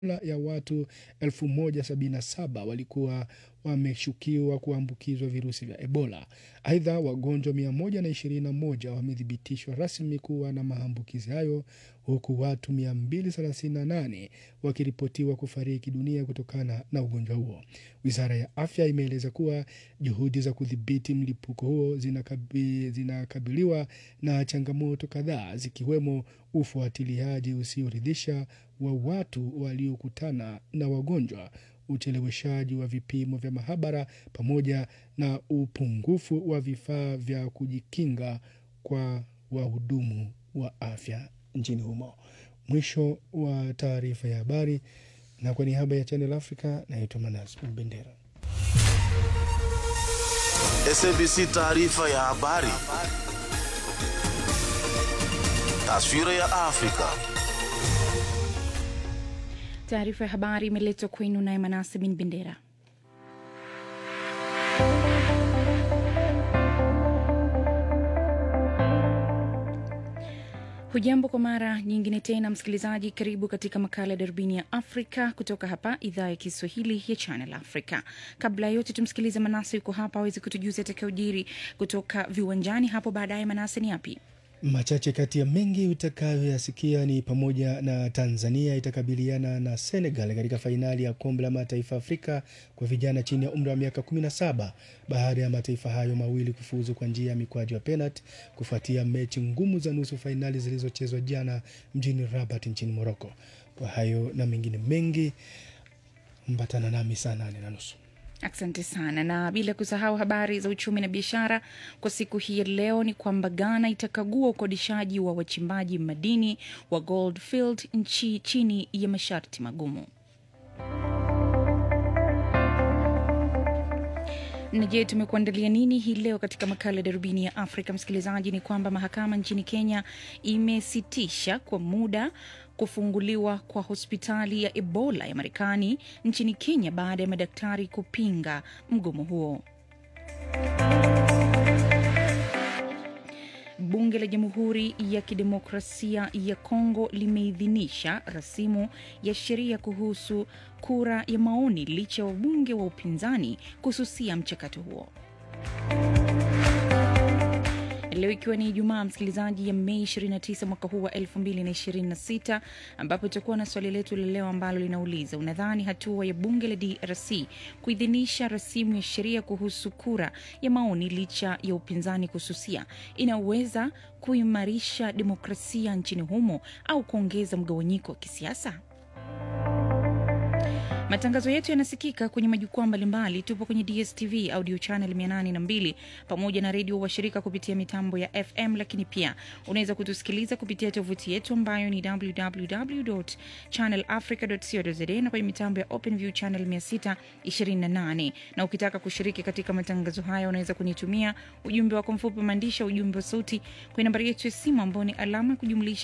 ya watu 1077 walikuwa wameshukiwa kuambukizwa virusi vya Ebola. Aidha, wagonjwa 121 wamethibitishwa rasmi kuwa na maambukizi hayo huku watu 238 wakiripotiwa kufariki dunia kutokana na ugonjwa huo. Wizara ya afya imeeleza kuwa juhudi za kudhibiti mlipuko huo zinakabi, zinakabiliwa na changamoto kadhaa zikiwemo ufuatiliaji usioridhisha wa watu waliokutana na wagonjwa, ucheleweshaji wa vipimo vya mahabara pamoja na upungufu wa vifaa vya kujikinga kwa wahudumu wa afya nchini humo. Mwisho wa taarifa ya habari, na kwa niaba ya Channel Africa naitwa Manas Mbendera. SABC taarifa ya habari. Taswira ya Afrika. Taarifa ya habari imeletwa kwenu naye Manase bin Bendera. Hujambo kwa mara nyingine tena msikilizaji, karibu katika makala ya darubini ya Afrika kutoka hapa idhaa ya Kiswahili ya Channel Africa. Kabla ya yote, tumsikilize Manase, yuko hapa awezi kutujuza atakayojiri kutoka viwanjani hapo baadaye. Manase, ni yapi? Machache kati ya mengi utakayoyasikia ni pamoja na Tanzania itakabiliana na Senegal katika fainali ya kombe la mataifa Afrika kwa vijana chini ya umri wa miaka 17 baada ya mataifa hayo mawili kufuzu kwa njia ya mikwaju ya penalti kufuatia mechi ngumu za nusu fainali zilizochezwa jana mjini Rabat nchini Morocco. Kwa hayo na mengine mengi, mbatana nami saa nane na nusu. Asante sana, na bila kusahau habari za uchumi na biashara kwa siku hii ya leo ni kwamba Ghana itakagua ukodishaji wa wachimbaji madini wa Goldfield nchi chini ya masharti magumu. Na je, tumekuandalia nini hii leo katika makala ya darubini ya Afrika? Msikilizaji, ni kwamba mahakama nchini Kenya imesitisha kwa muda kufunguliwa kwa hospitali ya Ebola ya Marekani nchini Kenya baada ya madaktari kupinga mgomo huo. Bunge la Jamhuri ya Kidemokrasia ya Kongo limeidhinisha rasimu ya sheria kuhusu kura ya maoni licha ya wabunge wa upinzani kususia mchakato huo. Leo ikiwa ni Ijumaa, msikilizaji, ya Mei 29 mwaka huu wa 2026, ambapo itakuwa na swali letu la leo ambalo linauliza unadhani hatua ya bunge la DRC kuidhinisha rasimu ya sheria kuhusu kura ya maoni licha ya upinzani kususia inaweza kuimarisha demokrasia nchini humo au kuongeza mgawanyiko wa kisiasa? Matangazo yetu yanasikika kwenye majukwaa mbalimbali. Tupo kwenye DSTV audio channel 802 pamoja na redio washirika kupitia mitambo ya FM, lakini pia unaweza kutusikiliza kupitia tovuti yetu ambayo ni www.channelafrica.co.za na kwenye mitambo ya OpenView channel 628. Na ukitaka kushiriki katika matangazo haya, unaweza kunitumia ujumbe wako mfupi wa maandishi, ujumbe wa sauti kwenye nambari yetu ya simu ambao ni alama ya kujumlisha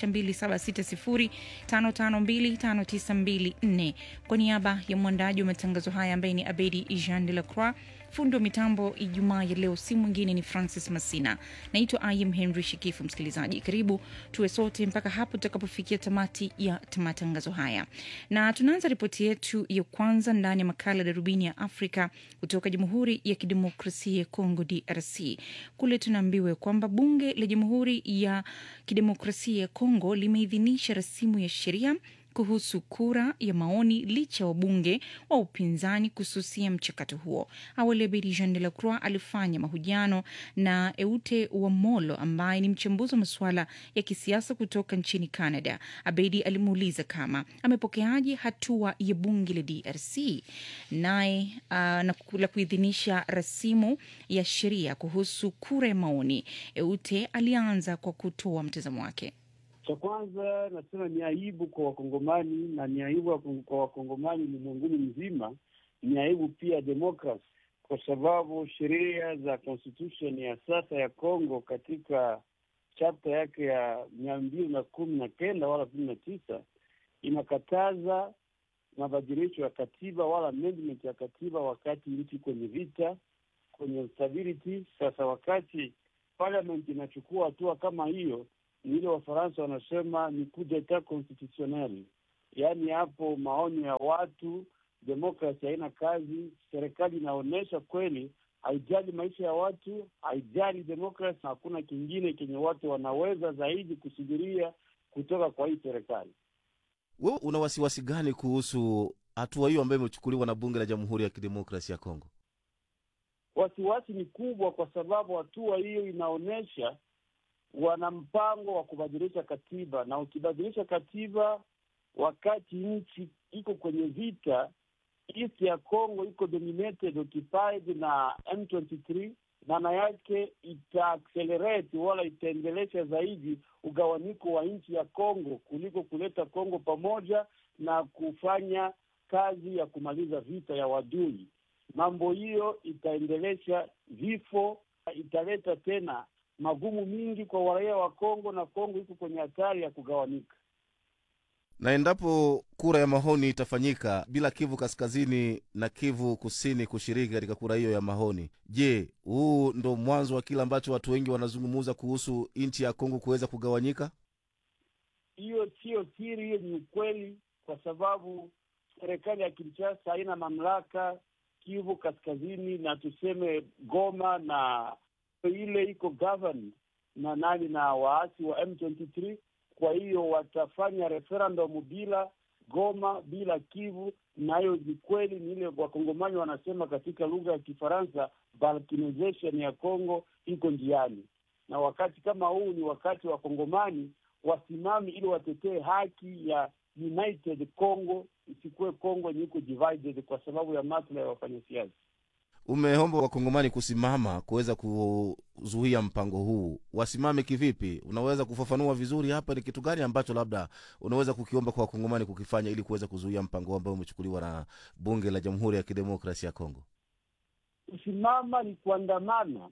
276055259254 kwa niaba ya mwandaji wa matangazo haya ambaye ni Abedi Jean de la Croix. Fundi wa mitambo Ijumaa ya leo si mwingine ni Francis Masina. Naitwa Im Henry Shikifu. Msikilizaji, karibu tuwe sote mpaka hapo tutakapofikia tamati ya matangazo haya, na tunaanza ripoti yetu ya kwanza ndani ya makala darubini ya Afrika kutoka Jamhuri ya Kidemokrasia ya Kongo, DRC. Kule tunaambiwa kwamba bunge la Jamhuri ya Kidemokrasia ya Kongo limeidhinisha rasimu ya sheria kuhusu kura ya maoni licha ya wabunge wa upinzani kususia mchakato huo. Awali Abedi Jean de la Croix alifanya mahojiano na Eute Wamolo ambaye ni mchambuzi wa masuala ya kisiasa kutoka nchini Canada. Abedi alimuuliza kama amepokeaje hatua ya bunge la DRC naye uh, na la kuidhinisha rasimu ya sheria kuhusu kura ya maoni. Eute alianza kwa kutoa mtazamo wake. Cha kwanza nasema ni aibu kwa Wakongomani na ni aibu kwa Wakongomani ulimwenguni mzima, ni aibu pia demokrasi, kwa sababu sheria za constitution ya sasa ya Congo katika chapta yake ya mia mbili na kumi na kenda wala kumi na tisa inakataza mabadilisho ya katiba wala amendment ya katiba wakati nchi kwenye vita, kwenye instability. Sasa wakati parliament inachukua hatua kama hiyo ni ile Wafaransa wanasema ni coup d'etat constitutionnel, yaani hapo maonyo ya watu, demokrasi haina kazi. Serikali inaonyesha kweli haijali maisha ya watu, haijali demokrasi, na hakuna kingine kenye watu wanaweza zaidi kusubiria kutoka kwa hii serikali. Wewe una wasiwasi gani kuhusu hatua hiyo ambayo imechukuliwa na bunge la Jamhuri ya Kidemokrasia ya Kongo? Wasiwasi ni kubwa, kwa sababu hatua hiyo inaonyesha wana mpango wa kubadilisha katiba, na ukibadilisha katiba wakati nchi iko kwenye vita, east ya Congo iko dominated occupied na M23, maana yake ita accelerate wala itaendelesha zaidi ugawanyiko wa nchi ya Congo kuliko kuleta Congo pamoja na kufanya kazi ya kumaliza vita ya wadui. Mambo hiyo itaendelesha vifo, italeta tena magumu mingi kwa raia wa Kongo, na Kongo iko kwenye hatari ya kugawanyika. Na endapo kura ya maoni itafanyika bila Kivu Kaskazini na Kivu Kusini kushiriki katika kura hiyo ya maoni, je, huu ndo mwanzo wa kile ambacho watu wengi wanazungumuza kuhusu nchi ya Kongo kuweza kugawanyika? Hiyo siyo siri, hiyo ni ukweli, kwa sababu serikali ya Kinshasa haina mamlaka Kivu Kaskazini na tuseme Goma na ile iko governed na nani na waasi wa M23. Kwa hiyo watafanya referendum bila Goma, bila Kivu, na hiyo ni kweli, ni ile wakongomani wanasema katika lugha ya Kifaransa, balkanization ya Congo iko njiani, na wakati kama huu ni wakati wa wakongomani wasimami ili watetee haki ya united Congo, isikuwe Congo yenye iko divided kwa sababu ya maslahi ya wafanyasiasa. Umeomba wakongomani kusimama kuweza kuzuia mpango huu, wasimame kivipi? Unaweza kufafanua vizuri hapa, ni kitu gani ambacho labda unaweza kukiomba kwa wakongomani kukifanya ili kuweza kuzuia mpango huu ambao umechukuliwa na bunge la Jamhuri ya Kidemokrasia ya Kongo? Kusimama ni kuandamana,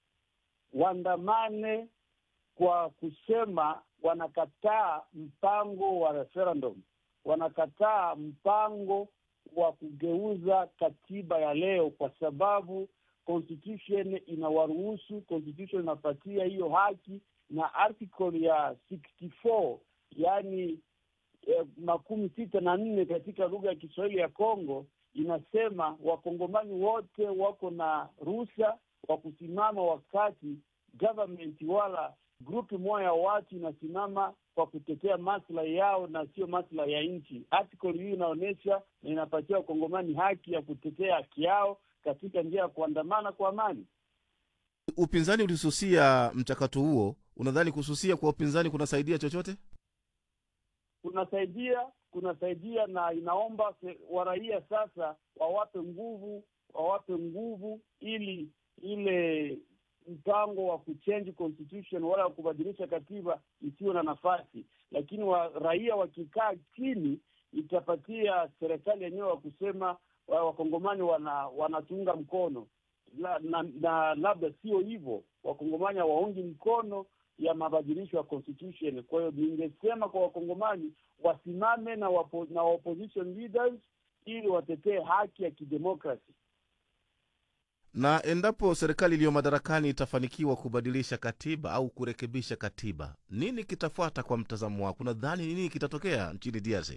waandamane kwa kusema wanakataa mpango wa referendum, wanakataa mpango wa kugeuza katiba ya leo, kwa sababu constitution inawaruhusu, constitution inapatia hiyo haki, na article ya 64 yaani eh, makumi sita na nne katika lugha ya Kiswahili ya Kongo inasema wakongomani wote wako na ruhusa wa kusimama wakati government wala grupu moja ya watu inasimama kwa kutetea maslahi yao na sio maslahi ya nchi. Article hii inaonyesha na inapatia wakongomani haki ya kutetea haki yao katika njia ya kuandamana kwa amani. Upinzani ulisusia mchakato huo, unadhani kususia kwa upinzani kunasaidia chochote? Kunasaidia, kunasaidia na inaomba waraia sasa wawape nguvu, wawape nguvu ili ile mpango wa kuchange constitution wala kubadilisha katiba isiwe na nafasi, lakini wa, raia wakikaa chini itapatia serikali yenyewe wa kusema wakongomani wana wanatunga mkono la, na, na labda sio hivyo, wakongomani hawaungi mkono ya mabadilisho ya constitution. Kwa hiyo ningesema kwa wakongomani wasimame na, wapo, na opposition leaders ili watetee haki ya kidemokrasi na endapo serikali iliyo madarakani itafanikiwa kubadilisha katiba au kurekebisha katiba, nini kitafuata kwa mtazamo wako? Nadhani nini kitatokea nchini DRC?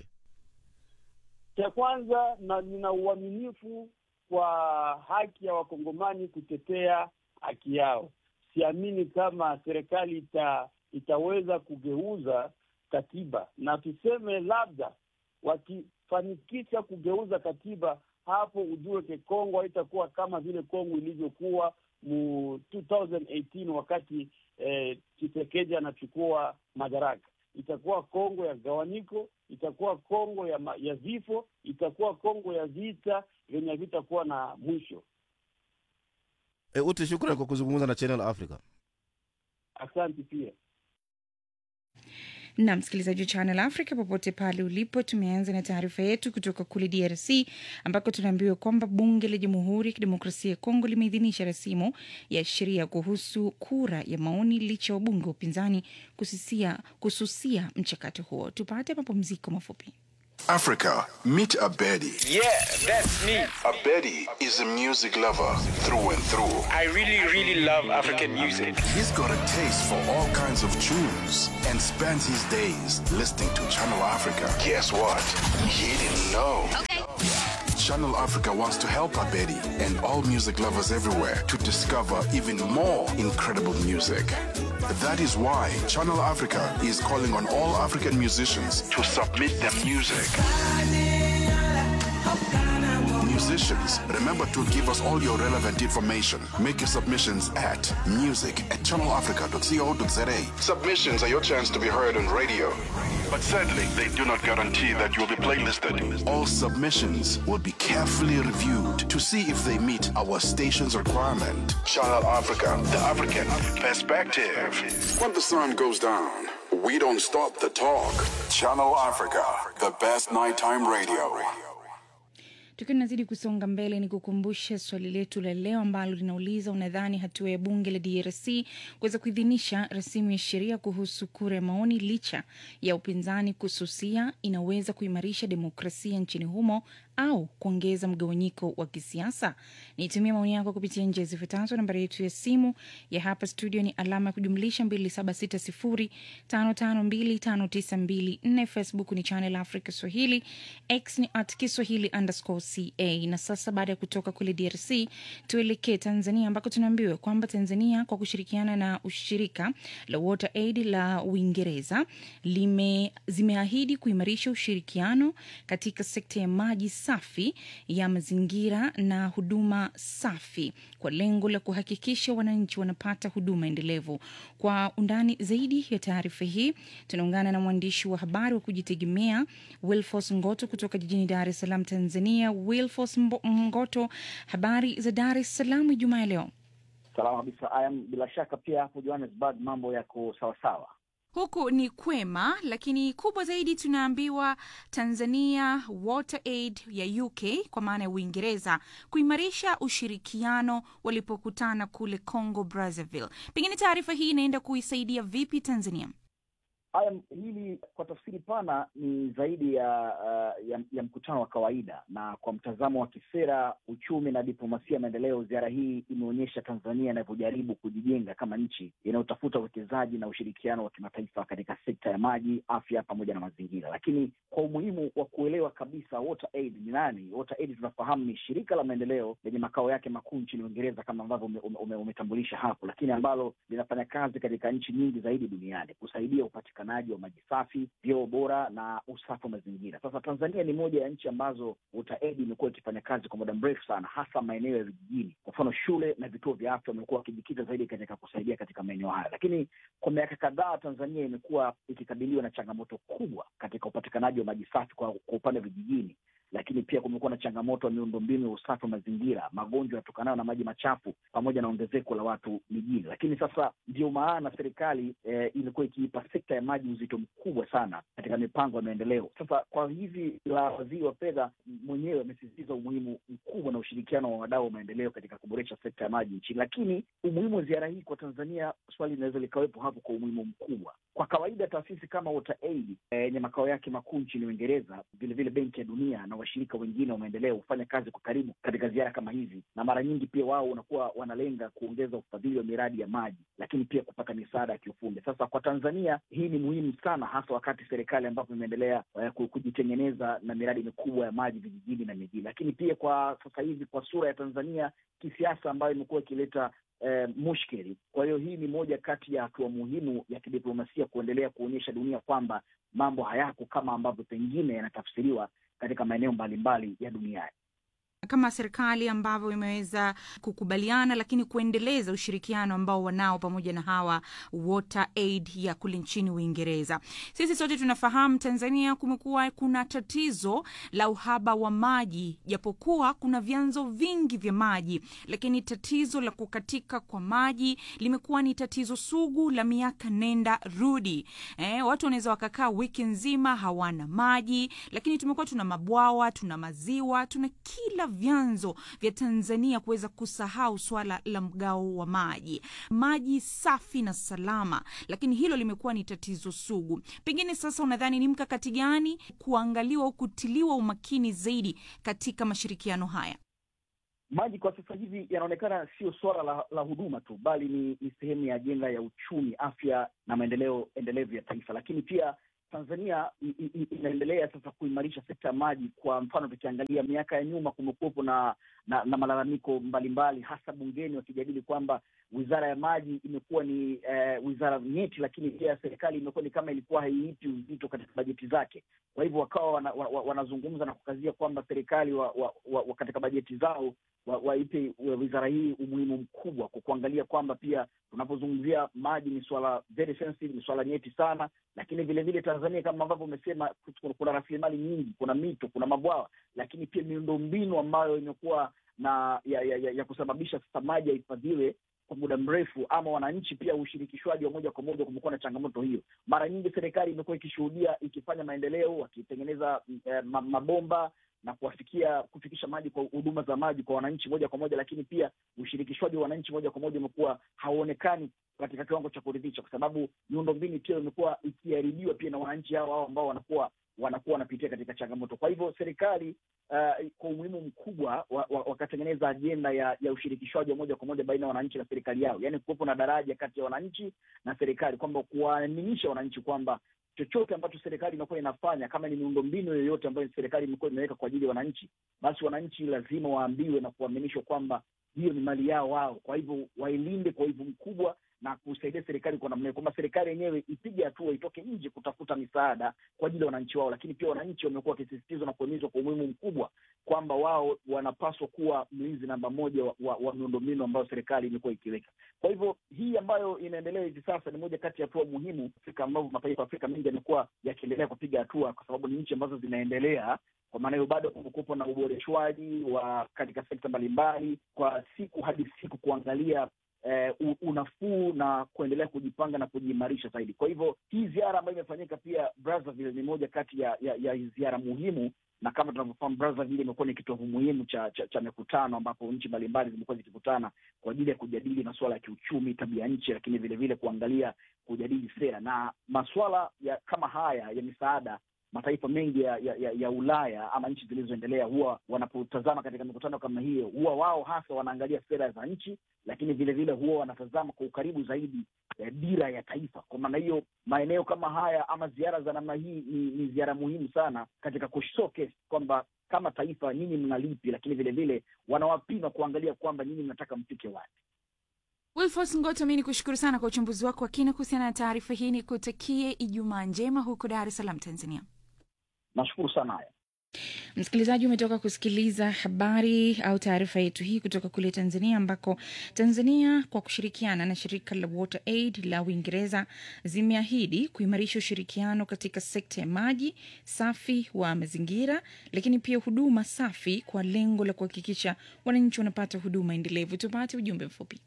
Cha kwanza, na nina uaminifu kwa haki ya wakongomani kutetea haki yao. Siamini kama serikali ita, itaweza kugeuza katiba, na tuseme labda wakifanikisha kugeuza katiba hapo ujue ke Kongo haitakuwa kama vile Kongo ilivyokuwa mu 2018 wakati eh, Tshisekedi anachukua madaraka. Itakuwa Kongo ya gawanyiko, itakuwa Kongo ya, ma, ya vifo, itakuwa Kongo ya vita vyenye vitakuwa na mwisho. E, Uti, shukrani kwa kuzungumza na Channel Africa. Asante pia na msikilizaji wa Channel Africa popote pale ulipo, tumeanza na taarifa yetu kutoka kule DRC ambako tunaambiwa kwamba bunge la Jamhuri ya Kidemokrasia ya Kongo limeidhinisha rasimu ya sheria kuhusu kura ya maoni licha ya wabunge wa upinzani kususia, kususia mchakato huo. Tupate mapumziko mafupi. Africa, meet Abedi. Yeah, that's me. Abedi is a music lover through and through. I really, really love African music. He's got a taste for all kinds of tunes and spends his days listening to Channel Africa. Guess what? He didn't know. Channel Africa wants to help Abedi and all music lovers everywhere to discover even more incredible music. That is why Channel Africa is calling on all African musicians to submit their music. Musicians, remember to give us all your relevant information. Make your submissions at music at channelafrica.co.za. Submissions are your chance to be heard on radio. But sadly, they do not guarantee that you will be playlisted. All submissions will be carefully reviewed to see if they meet our station's requirement. Channel Africa, the African perspective. When the sun goes down, we don't stop the talk. Channel Africa, the best nighttime radio. Tukiwa tunazidi kusonga mbele, ni kukumbushe swali letu la leo ambalo linauliza unadhani hatua ya bunge la DRC kuweza kuidhinisha rasimu ya sheria kuhusu kura ya maoni licha ya upinzani kususia inaweza kuimarisha demokrasia nchini humo au kuongeza mgawanyiko wa kisiasa? Nitumia maoni yako kupitia njia zifuatazo. Nambari yetu ya simu ya hapa studio ni alama ya kujumlisha 276055259254. Facebook ni Channel Africa Swahili, X ni at Kiswahili underscore ca. Na sasa baada ya kutoka kule DRC tuelekee Tanzania ambako tunaambiwa kwamba Tanzania kwa kushirikiana na ushirika la Water Aid la Uingereza lime zimeahidi kuimarisha ushirikiano katika sekta ya maji safi ya mazingira na huduma safi kwa lengo la kuhakikisha wananchi wanapata huduma endelevu. Kwa undani zaidi ya taarifa hii tunaungana na mwandishi wa habari wa kujitegemea Wilfos Ngoto kutoka jijini Dar es Salaam, Tanzania. Wilfos Ngoto, habari za Dar es Salaam Ijumaa ya leo? Salama kabisa. Ayam, bila shaka pia hapo Johannesburg mambo yako sawasawa. Huku ni kwema, lakini kubwa zaidi tunaambiwa Tanzania Water Aid ya UK kwa maana ya Uingereza kuimarisha ushirikiano walipokutana kule Congo Brazzaville. Pengine taarifa hii inaenda kuisaidia vipi Tanzania? Haya, hili kwa tafsiri pana ni zaidi ya, uh, ya ya mkutano wa kawaida, na kwa mtazamo wa kisera, uchumi na diplomasia ya maendeleo, ziara hii imeonyesha Tanzania inavyojaribu kujijenga kama nchi inayotafuta uwekezaji na ushirikiano wa kimataifa katika sekta ya maji, afya pamoja na mazingira. Lakini kwa umuhimu wa kuelewa kabisa Water Aid ni nani, Water Aid tunafahamu ni shirika la maendeleo lenye makao yake makuu nchini Uingereza kama ambavyo umetambulisha ume, ume hapo, lakini ambalo linafanya kazi katika nchi nyingi zaidi duniani kusaidia upatikanaji wa maji safi, vyoo bora na usafi wa mazingira. Sasa Tanzania ni moja ya nchi ambazo Water Aid imekuwa ikifanya kazi kwa muda mrefu sana, hasa maeneo ya vijijini. Kwa mfano, shule na vituo vya afya wamekuwa wakijikita zaidi katika kusaidia katika maeneo haya, lakini kwa miaka kadhaa Tanzania imekuwa ikikabiliwa na changamoto kubwa katika upatikanaji wa maji safi kwa, kwa upande wa vijijini lakini pia kumekuwa na changamoto ya miundombinu ya usafi wa mazingira, magonjwa yatokanayo na maji machafu, pamoja na ongezeko la watu mijini. Lakini sasa ndio maana serikali eh, imekuwa ikiipa sekta ya maji uzito mkubwa sana katika mipango ya maendeleo. Sasa kwa hivi la waziri wa fedha mwenyewe amesisitiza umuhimu mkubwa na ushirikiano wa wadau wa maendeleo katika kuboresha sekta ya maji nchini. Lakini umuhimu wa ziara hii kwa Tanzania, swali linaweza likawepo hapo kwa umuhimu mkubwa. Kwa kawaida taasisi kama Water Aid yenye eh, makao yake makuu nchini Uingereza, vilevile Benki ya Dunia na washirika wengine wa maendeleo hufanya kazi kwa karibu katika ziara kama hizi, na mara nyingi pia wao wanakuwa wanalenga kuongeza ufadhili wa miradi ya maji, lakini pia kupata misaada ya kiufundi. Sasa kwa Tanzania hii ni muhimu sana, hasa wakati serikali ambapo imeendelea uh, kujitengeneza na miradi mikubwa ya maji vijijini na mijini, lakini pia kwa sasa hivi kwa sura ya Tanzania kisiasa ambayo imekuwa ikileta Eh, mushkeli. Kwa hiyo hii ni moja kati ya hatua muhimu ya kidiplomasia kuendelea kuonyesha dunia kwamba mambo hayako kama ambavyo pengine yanatafsiriwa katika maeneo mbalimbali ya duniani kama serikali ambavyo imeweza kukubaliana lakini kuendeleza ushirikiano ambao wanao pamoja na hawa Water Aid ya kule nchini Uingereza. Sisi sote tunafahamu Tanzania kumekuwa kuna tatizo la uhaba wa maji, japokuwa kuna vyanzo vingi vya maji, lakini tatizo la kukatika kwa maji limekuwa ni tatizo sugu la miaka nenda rudi. Eh, watu wanaweza wakakaa wiki nzima hawana maji, lakini tumekuwa tuna mabwawa, tuna maziwa, tuna kila hata vyanzo vya Tanzania kuweza kusahau swala la mgao wa maji, maji safi na salama, lakini hilo limekuwa ni tatizo sugu. Pengine sasa unadhani ni mkakati gani kuangaliwa au kutiliwa umakini zaidi katika mashirikiano haya? Maji kwa sasa hivi yanaonekana sio suala la, la huduma tu, bali ni, ni sehemu ya ajenda ya uchumi, afya na maendeleo endelevu ya taifa. Lakini pia Tanzania i, i, inaendelea sasa kuimarisha sekta ya maji. Kwa mfano, tukiangalia miaka ya nyuma, kumekuwepo na, na, na malalamiko mbalimbali, hasa bungeni wakijadili kwamba wizara ya maji imekuwa ni eh, wizara nyeti, lakini pia serikali imekuwa ni kama ilikuwa haiipi uzito katika bajeti zake. Kwa hivyo wakawa wana, wa, wanazungumza na kukazia kwamba serikali wa, wa, wa, wa katika bajeti zao waipe wa wizara hii umuhimu mkubwa kwa kuangalia kwamba pia tunapozungumzia maji ni swala very sensitive, ni swala nyeti sana. Lakini vile vile Tanzania kama ambavyo umesema, kuna rasilimali nyingi, kuna mito, kuna mabwawa, lakini pia miundombinu ambayo imekuwa na ya, ya, ya, ya kusababisha sasa maji yahifadhiwe kwa muda mrefu, ama wananchi pia ushirikishwaji wa moja kwa moja, kumekuwa na changamoto hiyo. Mara nyingi serikali imekuwa ikishuhudia ikifanya maendeleo, wakitengeneza eh, mabomba na kuwafikia kufikisha maji kwa huduma za maji kwa wananchi moja kwa moja, lakini pia ushirikishwaji wa wananchi moja kwa moja umekuwa hauonekani katika kiwango cha kuridhisha, kwa sababu miundombinu pia imekuwa ikiharibiwa pia na wananchi hao hao ambao wanakuwa wanakuwa wanapitia katika changamoto. Kwa hivyo serikali uh, kwa umuhimu mkubwa wakatengeneza wa, wa ajenda ya, ya ushirikishwaji wa moja kwa moja baina ya wananchi na serikali yao, yaani kuwepo na daraja kati ya wananchi na serikali, kwamba kuwaaminisha wananchi kwamba chochote ambacho serikali imekuwa inafanya, kama ni miundombinu yoyote ambayo serikali imekuwa imeweka kwa ajili ya wananchi, basi wananchi lazima waambiwe na kuaminishwa kwamba hiyo ni mali yao wao. Kwa hivyo wailinde kwa hivyo mkubwa na kusaidia serikali kwa namna hiyo, kwamba serikali yenyewe ipige hatua, itoke nje kutafuta misaada kwa ajili ya wananchi wao. Lakini pia wananchi wamekuwa wakisisitizwa na kuhimizwa kwa umuhimu mkubwa kwamba wao wanapaswa kuwa mlinzi namba moja wa, wa, wa miundombinu ambayo serikali imekuwa ikiweka. Kwa hivyo hii ambayo inaendelea hivi sasa ni moja kati ya hatua muhimu Afrika, ambavyo mataifa ya Afrika mengi yamekuwa yakiendelea kupiga hatua, kwa sababu ni nchi ambazo zinaendelea kwa maana hiyo bado kumekuwepo na uboreshwaji wa katika sekta mbalimbali kwa siku hadi siku kuangalia eh, unafuu na kuendelea kujipanga na kujiimarisha zaidi. Kwa hivyo hii ziara ambayo imefanyika pia Brazzaville ni moja kati ya, ya, ya ziara muhimu, na kama tunavyofahamu Brazzaville imekuwa ni kitovu muhimu cha, cha, cha mikutano ambapo nchi mbalimbali zimekuwa zikikutana kwa ajili ya kujadili masuala ya kiuchumi, tabia nchi, lakini vile vile kuangalia kujadili sera na masuala ya kama haya ya misaada mataifa mengi ya, ya, ya, ya Ulaya ama nchi zilizoendelea huwa wanapotazama katika mikutano kama hiyo, huwa wao hasa wanaangalia sera za nchi, lakini vile vile huwa wanatazama kwa ukaribu zaidi eh, dira ya taifa. Kwa maana hiyo maeneo kama haya ama ziara za namna hii ni, ni ziara muhimu sana katika kushowcase kwamba kama taifa nyinyi mnalipi, lakini vile vile wanawapima kuangalia kwamba nyinyi mnataka mfike wapi. Wilfos Ngoto, mi ni kushukuru sana kwa uchambuzi wako wa kina kuhusiana na taarifa hii. Ni kutakie Ijumaa njema huko Dar es Salaam, Tanzania. Nashukuru sana haya Msikilizaji, umetoka kusikiliza habari au taarifa yetu hii kutoka kule Tanzania, ambako Tanzania kwa kushirikiana na shirika la Water Aid la Uingereza zimeahidi kuimarisha ushirikiano katika sekta ya maji safi wa mazingira, lakini pia huduma safi kwa lengo la kuhakikisha wananchi wanapata huduma endelevu. Tupate ujumbe mfupi.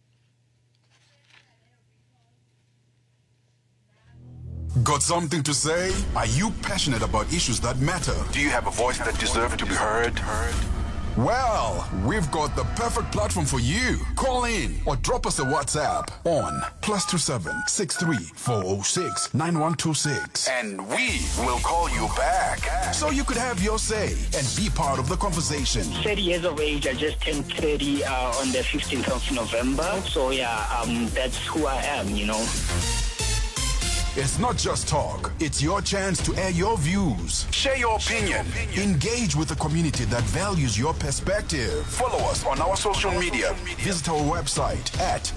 Got something to say? Are you passionate about issues that matter? Do you have a voice that deserves to be heard? Well, we've got the perfect platform for you. Call in or drop us a WhatsApp on plus two seven six three four zero six nine one two six, And we will call you back. so you could have your say and be part of the conversation. 30 years of age. I just turned 30 uh, on the 15th of November. So yeah, um, that's who I am, you know. It's not just talk; it's your chance to air your views. Share your opinion. Engage with the community that values your perspective. Follow us on our social media. Visit our website at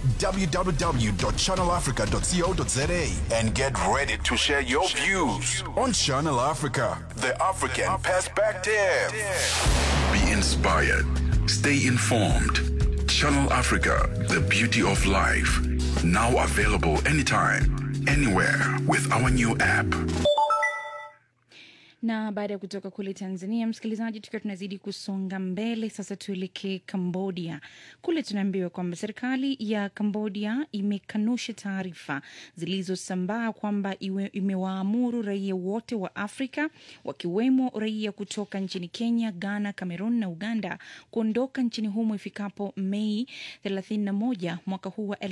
www.channelafrica.co.za And get ready to share your views. on Channel Africa. The African Perspective. Be inspired. Stay informed. Channel Africa, the beauty of life. Now available anytime, anywhere with our new app. Na baada ya kutoka kule Tanzania, msikilizaji, tukiwa tunazidi kusonga mbele, sasa tuelekee Cambodia. Kule tunaambiwa kwamba serikali ya Cambodia imekanusha taarifa zilizosambaa kwamba iwe- imewaamuru raia wote wa Afrika wakiwemo raia kutoka nchini Kenya, Ghana, Cameroon na Uganda kuondoka nchini humo ifikapo Mei 31 mwaka huu wa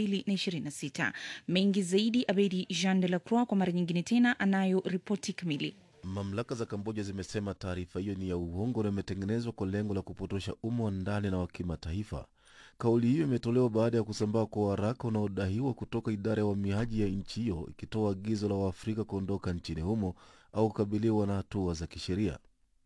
2026. Mengi zaidi, Abedi Jean de la Croix kwa mara nyingine tena anayo ripoti kamili. Mamlaka za Kamboja zimesema taarifa hiyo ni ya uongo na imetengenezwa kwa lengo la kupotosha umma wa ndani na wa kimataifa. Kauli hiyo imetolewa baada ya kusambaa kwa waraka unaodaiwa kutoka idara ya uhamiaji ya nchi hiyo ikitoa agizo la Waafrika kuondoka nchini humo au kukabiliwa na hatua za kisheria.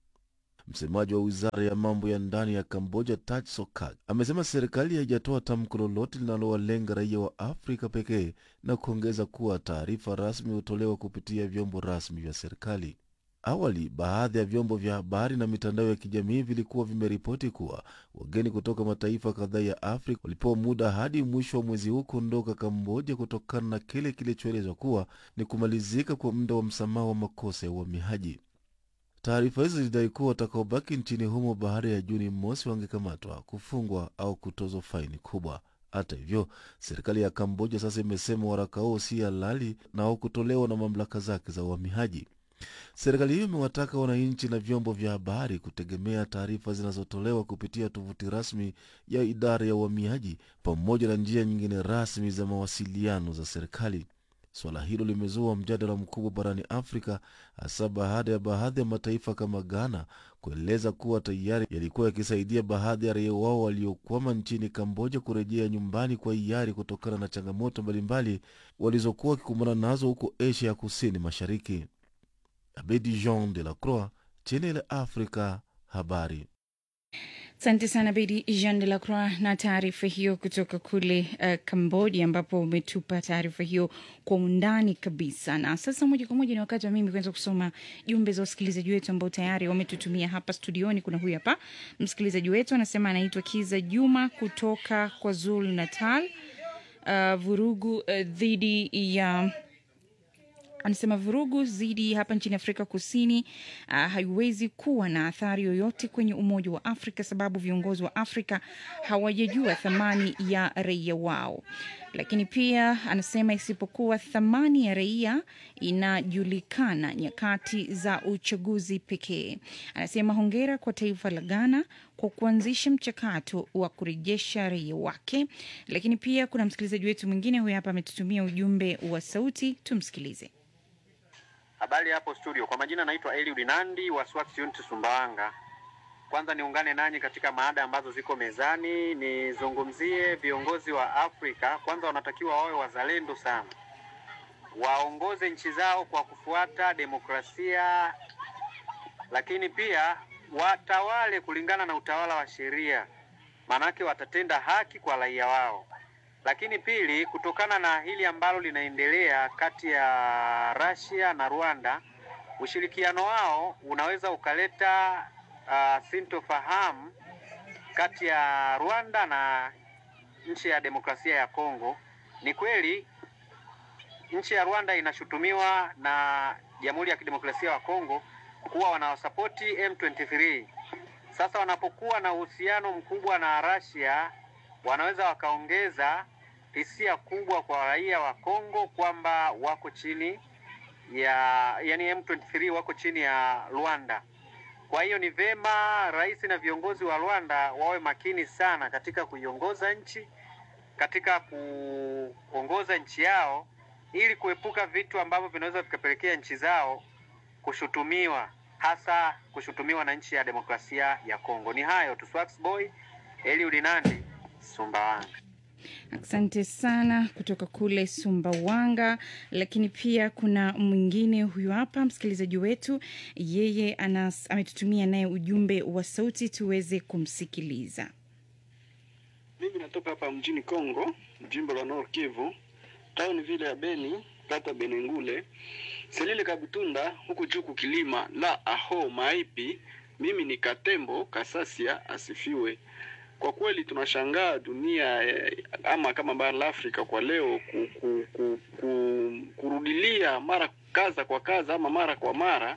Msemaji wa wizara ya mambo ya ndani ya Kamboja, Taj Sokak, amesema serikali haijatoa tamko lolote linalowalenga raia wa Afrika pekee na kuongeza kuwa taarifa rasmi hutolewa kupitia vyombo rasmi vya serikali. Awali, baadhi ya vyombo vya habari na mitandao ya kijamii vilikuwa vimeripoti kuwa wageni kutoka mataifa kadhaa ya Afrika walipewa muda hadi mwisho wa mwezi huu kuondoka Kamboja kutokana na kile kilichoelezwa kuwa ni kumalizika kwa muda wa msamaha wa makosa ya uhamiaji. Taarifa hizo zilidai kuwa watakaobaki nchini humo baada ya Juni mosi wangekamatwa, kufungwa au kutozwa faini kubwa. Hata hivyo, serikali ya Kamboja sasa imesema waraka huo si halali na haukutolewa na mamlaka zake za uhamiaji. Serikali hiyo imewataka wananchi na vyombo vya habari kutegemea taarifa zinazotolewa kupitia tovuti rasmi ya idara ya uhamiaji pamoja na njia nyingine rasmi za mawasiliano za serikali. Suala hilo limezua mjadala mkubwa barani Afrika, hasa baada ya baadhi ya mataifa kama Ghana kueleza kuwa tayari yalikuwa yakisaidia baadhi ya raia wao waliokwama nchini Kamboja kurejea nyumbani kwa hiari kutokana na changamoto mbalimbali walizokuwa wakikumbana nazo huko Asia ya kusini mashariki. Abedi Jean de la Croix, Channel Africa, habari. Asante sana Bedi Jean de la Croix na taarifa hiyo kutoka kule uh, Cambodia, ambapo umetupa taarifa hiyo kwa undani kabisa. Na sasa moja kwa moja ni wakati wa mimi kuanza kusoma jumbe za wasikilizaji wetu ambao tayari wametutumia hapa studioni. Kuna huyu hapa msikilizaji wetu anasema anaitwa Kiza Juma kutoka kwa Zulu Natal. Uh, vurugu uh, dhidi ya anasema vurugu zidi hapa nchini Afrika Kusini uh, haiwezi kuwa na athari yoyote kwenye Umoja wa Afrika sababu viongozi wa Afrika hawajajua thamani ya raia wao. Lakini pia anasema isipokuwa thamani ya raia inajulikana nyakati za uchaguzi pekee. Anasema hongera kwa taifa la Ghana kwa kuanzisha mchakato wa kurejesha raia wake. Lakini pia kuna msikilizaji wetu mwingine huyu hapa ametutumia ujumbe wa sauti, tumsikilize. Habari hapo studio, kwa majina naitwa Eliud Nandi wa Swax Unit Sumbawanga. Kwanza niungane nanyi katika maada ambazo ziko mezani, nizungumzie viongozi wa Afrika. Kwanza wanatakiwa wawe wazalendo sana, waongoze nchi zao kwa kufuata demokrasia, lakini pia watawale kulingana na utawala wa sheria, maanake watatenda haki kwa raia wao. Lakini pili, kutokana na hili ambalo linaendelea kati ya Russia na Rwanda, ushirikiano wao unaweza ukaleta uh, sintofahamu kati ya Rwanda na nchi ya demokrasia ya Kongo. Ni kweli nchi ya Rwanda inashutumiwa na Jamhuri ya Kidemokrasia ya Kongo kuwa wanawasapoti M23. Sasa wanapokuwa na uhusiano mkubwa na Russia wanaweza wakaongeza hisia kubwa kwa raia wa Kongo kwamba wako chini ya yani M23 wako chini ya Rwanda. Kwa hiyo ni vema rais na viongozi wa Rwanda wawe makini sana katika kuiongoza nchi, katika kuongoza nchi yao ili kuepuka vitu ambavyo vinaweza vikapelekea nchi zao kushutumiwa, hasa kushutumiwa na nchi ya demokrasia ya Kongo. Ni hayo tu. Swax Boy Eliud Nandi, Sumbawanga. Asante sana kutoka kule Sumbawanga. Lakini pia kuna mwingine huyu hapa msikilizaji wetu, yeye anas, ametutumia naye ujumbe wa sauti tuweze kumsikiliza. Mimi natoka hapa mjini Kongo, jimbo la Nord Kivu, tauni vile ya Beni, kata Benengule, Selile Kabutunda, huku juu kukilima la aho maipi. Mimi ni Katembo Kasasia, asifiwe. Kwa kweli tunashangaa dunia eh, ama kama bara la Afrika kwa leo ku, ku, ku, ku, kurudilia mara kaza kwa kaza ama mara kwa mara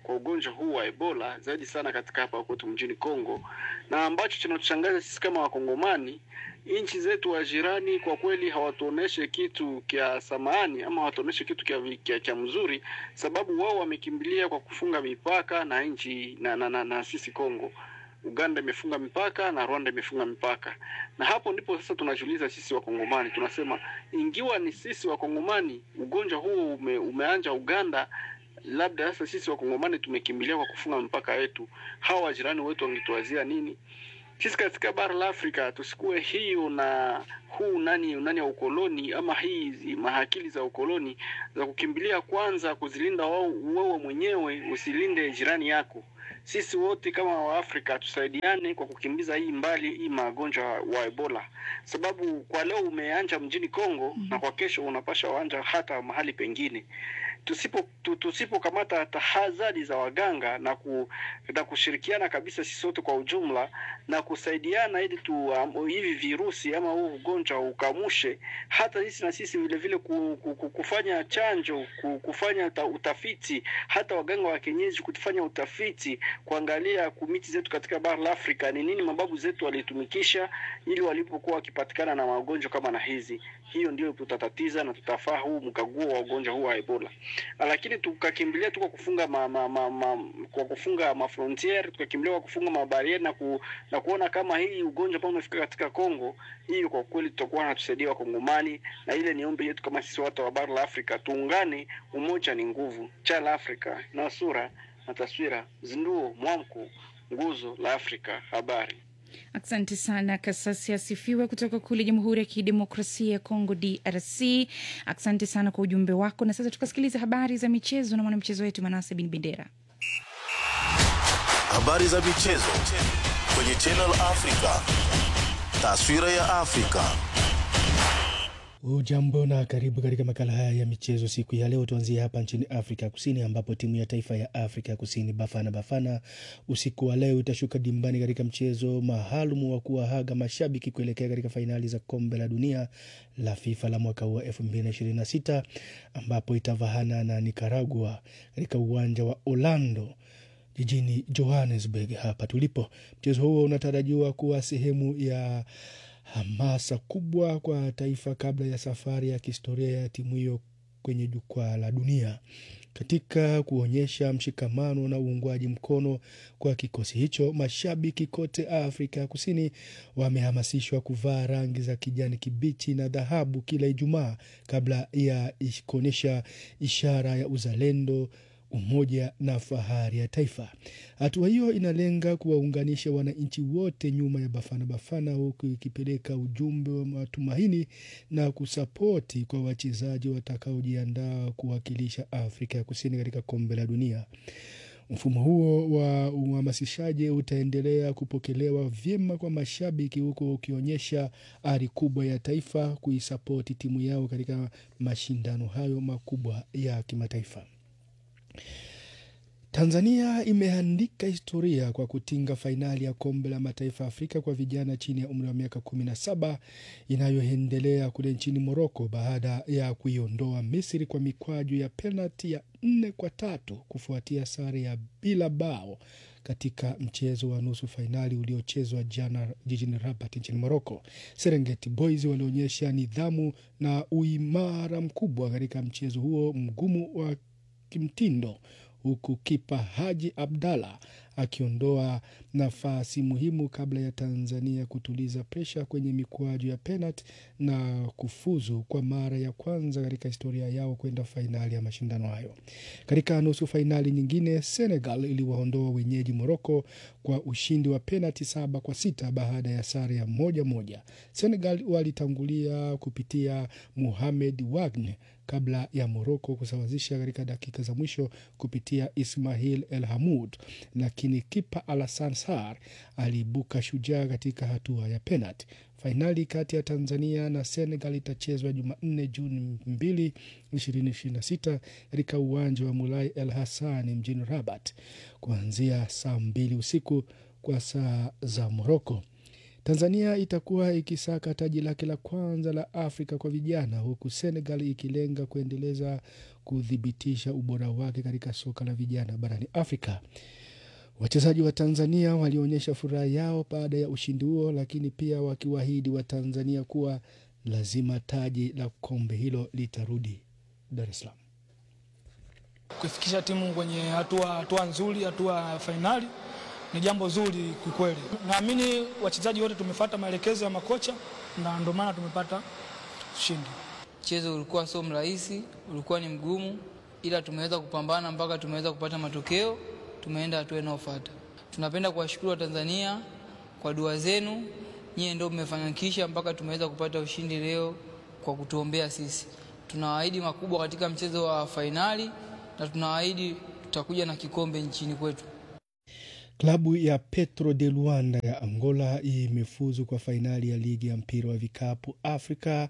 kwa ugonjwa huu wa Ebola zaidi sana katika hapa kwetu mjini Kongo, na ambacho kinatushangaza sisi kama Wakongomani, nchi zetu wa jirani kwa kweli hawatuoneshe kitu kya samani ama hawatuoneshe kitu kya, kya, kya mzuri, sababu wao wamekimbilia kwa kufunga mipaka na nchi na, na, na, na sisi Kongo. Uganda imefunga mipaka na Rwanda imefunga mipaka, na hapo ndipo sasa tunajiuliza sisi Wakongomani, tunasema ingiwa ni sisi Wakongomani ugonjwa huo ume, umeanja Uganda, labda sasa sisi Wakongomani tumekimbilia kwa kufunga mipaka yetu, hawa wajirani wetu wangetuwazia nini? Sisi katika bara la Afrika tusikuwe hiyo na huu nani nani ya ukoloni ama hizi mahakili za ukoloni za kukimbilia kwanza kuzilinda wewe mwenyewe, usilinde jirani yako. Sisi wote kama Waafrika tusaidiane kwa kukimbiza hii mbali hii magonjwa wa Ebola, sababu kwa leo umeanja mjini Kongo na kwa kesho unapasha wanja hata mahali pengine. Tusipo tu, tusipokamata tahadhari za waganga na, ku, na kushirikiana kabisa sisi wote kwa ujumla na kusaidiana ili tu um, hivi virusi ama huu ugonjwa ukamushe, hata sisi na sisi vile vile ku, ku, ku, kufanya chanjo ku, kufanya ta, utafiti, hata waganga wa kienyeji kufanya utafiti, kuangalia kumiti zetu katika bara la Afrika ni nini mababu zetu walitumikisha ili walipokuwa wakipatikana na magonjwa kama na hizi. Hiyo ndio tutatatiza na tutafaa huu mkaguo wa ugonjwa huu wa Ebola lakini tukakimbilia tu kwa kufunga ma, ma, ma, ma, kwa kufunga mafrontiere tukakimbilia kwa kufunga mabarieri na, ku, na kuona kama hii ugonjwa ambao umefika katika Kongo, hiyo kwa kweli tutakuwa natusaidia Wakongomani, na ile ni ombi yetu kama sisi watu wa bara la Afrika, tuungane. Umoja ni nguvu. Cha la Afrika na sura na taswira, zinduo, mwamko, nguzo la Afrika. Habari. Asante sana Kasasi Asifiwe kutoka kule Jamhuri ya Kidemokrasia ya Kongo, DRC. Asante sana kwa ujumbe wako, na sasa tukasikiliza habari za michezo na mwanamchezo wetu Manase Bin Bendera. Habari za michezo kwenye Channel Africa, taswira ya Afrika. Ujambo na karibu katika makala haya ya michezo siku ya leo. Tuanzie hapa nchini Afrika Kusini, ambapo timu ya taifa ya Afrika Kusini Bafana Bafana usiku wa leo itashuka dimbani katika mchezo maalum wa kuwahaga mashabiki kuelekea katika fainali za kombe la dunia la FIFA la mwaka huu wa 2026 ambapo itavahana na Nicaragua katika uwanja wa Orlando jijini Johannesburg hapa tulipo. Mchezo huo unatarajiwa kuwa sehemu ya hamasa kubwa kwa taifa kabla ya safari ya kihistoria ya timu hiyo kwenye jukwaa la dunia. Katika kuonyesha mshikamano na uungwaji mkono kwa kikosi hicho, mashabiki kote Afrika Kusini wamehamasishwa kuvaa rangi za kijani kibichi na dhahabu kila Ijumaa kabla ya kuonyesha ishara ya uzalendo umoja na fahari ya taifa. Hatua hiyo inalenga kuwaunganisha wananchi wote nyuma ya Bafana Bafana, huku ikipeleka ujumbe wa matumaini na kusapoti kwa wachezaji watakaojiandaa kuwakilisha Afrika ya Kusini katika kombe la dunia. Mfumo huo wa uhamasishaji utaendelea kupokelewa vyema kwa mashabiki, huku ukionyesha ari kubwa ya taifa kuisapoti timu yao katika mashindano hayo makubwa ya kimataifa. Tanzania imeandika historia kwa kutinga fainali ya kombe la mataifa Afrika kwa vijana chini ya umri wa miaka kumi na saba inayoendelea kule nchini Moroko baada ya kuiondoa Misri kwa mikwaju ya penalti ya nne kwa tatu kufuatia sare ya bila bao katika mchezo wa nusu fainali uliochezwa jana jijini Rabat nchini Moroko. Serengeti Boys walionyesha nidhamu na uimara mkubwa katika mchezo huo mgumu wa kimtindo huku kipa Haji Abdalla akiondoa nafasi muhimu kabla ya Tanzania kutuliza presha kwenye mikwaju ya penalti na kufuzu kwa mara ya kwanza katika historia yao kwenda fainali ya mashindano hayo. Katika nusu fainali nyingine, Senegal iliwaondoa wenyeji Moroko kwa ushindi wa penalti saba kwa sita baada ya sare ya moja moja. Senegal walitangulia kupitia Mohamed Wagne kabla ya Moroko kusawazisha katika dakika za mwisho kupitia Ismail El Hamud, lakini kipa Alasan Sar aliibuka shujaa katika hatua ya penalti. Fainali kati ya Tanzania na Senegal itachezwa Jumanne Juni 2, 2026 katika uwanja wa Mulai El Hassan mjini Rabat kuanzia saa mbili usiku kwa saa za Moroko. Tanzania itakuwa ikisaka taji lake la kwanza la Afrika kwa vijana huku Senegal ikilenga kuendeleza kuthibitisha ubora wake katika soka la vijana barani Afrika. Wachezaji wa Tanzania walionyesha furaha yao baada ya ushindi huo, lakini pia wakiwaahidi wa Tanzania kuwa lazima taji la kombe hilo litarudi Dar es Salaam. kuifikisha timu kwenye hatua hatua nzuri, hatua ya fainali ni jambo zuri kikweli. Naamini wachezaji wote tumefuata maelekezo ya makocha na ndio maana tumepata ushindi. Mchezo ulikuwa sio mrahisi, ulikuwa ni mgumu, ila tumeweza kupambana mpaka tumeweza kupata matokeo, tumeenda hatua inayofuata. Tunapenda kuwashukuru Watanzania kwa dua zenu, nyie ndio mmefanikisha mpaka tumeweza kupata ushindi leo kwa kutuombea sisi. Tunawaahidi makubwa katika mchezo wa fainali na tunawaahidi tutakuja na kikombe nchini kwetu. Klabu ya Petro de Luanda ya Angola imefuzu kwa fainali ya ligi ya mpira wa vikapu Africa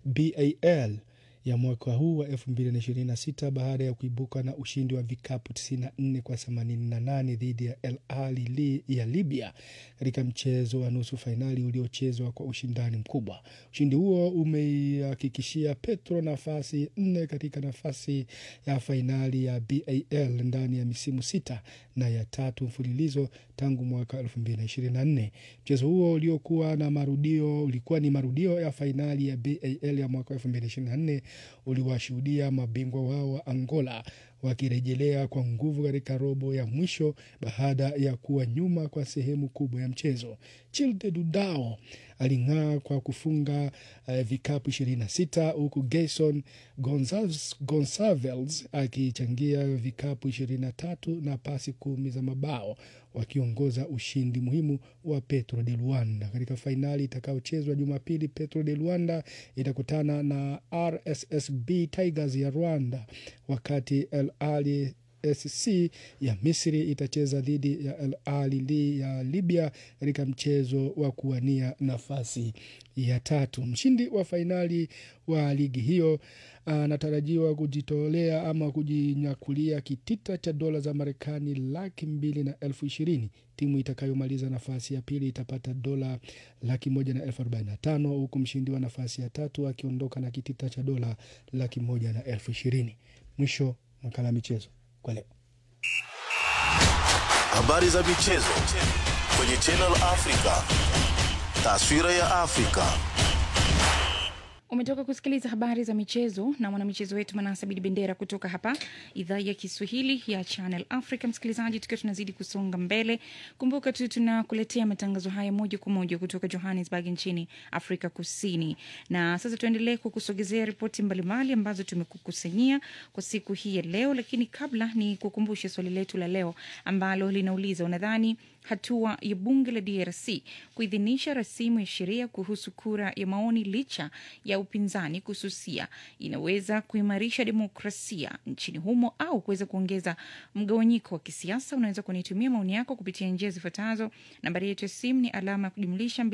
BAL ya mwaka huu wa 2026 baada ya kuibuka na ushindi wa vikapu 94 kwa 88 dhidi ya El Ahly li, ya Libya katika mchezo wa nusu fainali uliochezwa kwa ushindani mkubwa. Ushindi huo umeihakikishia Petro nafasi nne katika nafasi ya fainali ya BAL ndani ya misimu sita na ya tatu mfululizo tangu mwaka 2024. Mchezo huo uliokuwa na marudio ulikuwa ni marudio ya fainali ya BAL ya mwaka 2024 uliwashuhudia mabingwa wao wa Angola wakirejelea kwa nguvu katika robo ya mwisho baada ya kuwa nyuma kwa sehemu kubwa ya mchezo. Childe Dudao aling'aa kwa kufunga uh, vikapu 26 huku Gayson Gonzalez, Gonçalves akichangia vikapu 23 na pasi kumi za mabao wakiongoza ushindi muhimu wa Petro de Luanda katika fainali itakayochezwa Jumapili. Petro de Luanda itakutana na RSSB Tigers ya Rwanda, wakati El Ahly SC ya Misri itacheza dhidi ya El Ahly ya Libya katika mchezo wa kuwania nafasi ya tatu. Mshindi wa fainali wa ligi hiyo anatarajiwa kujitolea ama kujinyakulia kitita cha dola za Marekani laki mbili na elfu ishirini. Timu itakayomaliza nafasi ya pili itapata dola laki moja na elfu arobaini na tano huku mshindi wa nafasi ya tatu akiondoka na kitita cha dola laki moja na elfu ishirini. Mwisho makala ya michezo kwa leo. Habari za michezo kwenye Channel Africa. Taswira ya Afrika. Umetoka kusikiliza habari za michezo na mwanamichezo wetu Manasa Bidi Bendera kutoka hapa idhaa ya Kiswahili ya Channel Africa. Msikilizaji, tukiwa tunazidi kusonga mbele, kumbuka tu tunakuletea matangazo haya moja kwa moja kutoka Johannesburg nchini Afrika Kusini. Na sasa tuendelee kukusogezea ripoti mbalimbali ambazo tumekukusanyia kwa siku hii ya leo, lakini kabla ni kukumbushe swali letu la leo ambalo linauliza unadhani hatua ya bunge la DRC kuidhinisha rasimu ya sheria kuhusu kura ya maoni licha ya upinzani kususia inaweza kuimarisha demokrasia nchini humo au kuweza kuongeza mgawanyiko wa kisiasa. Unaweza kunitumia maoni yako kupitia njia zifuatazo. Nambari yetu ya simu ni alama ya kujumlisha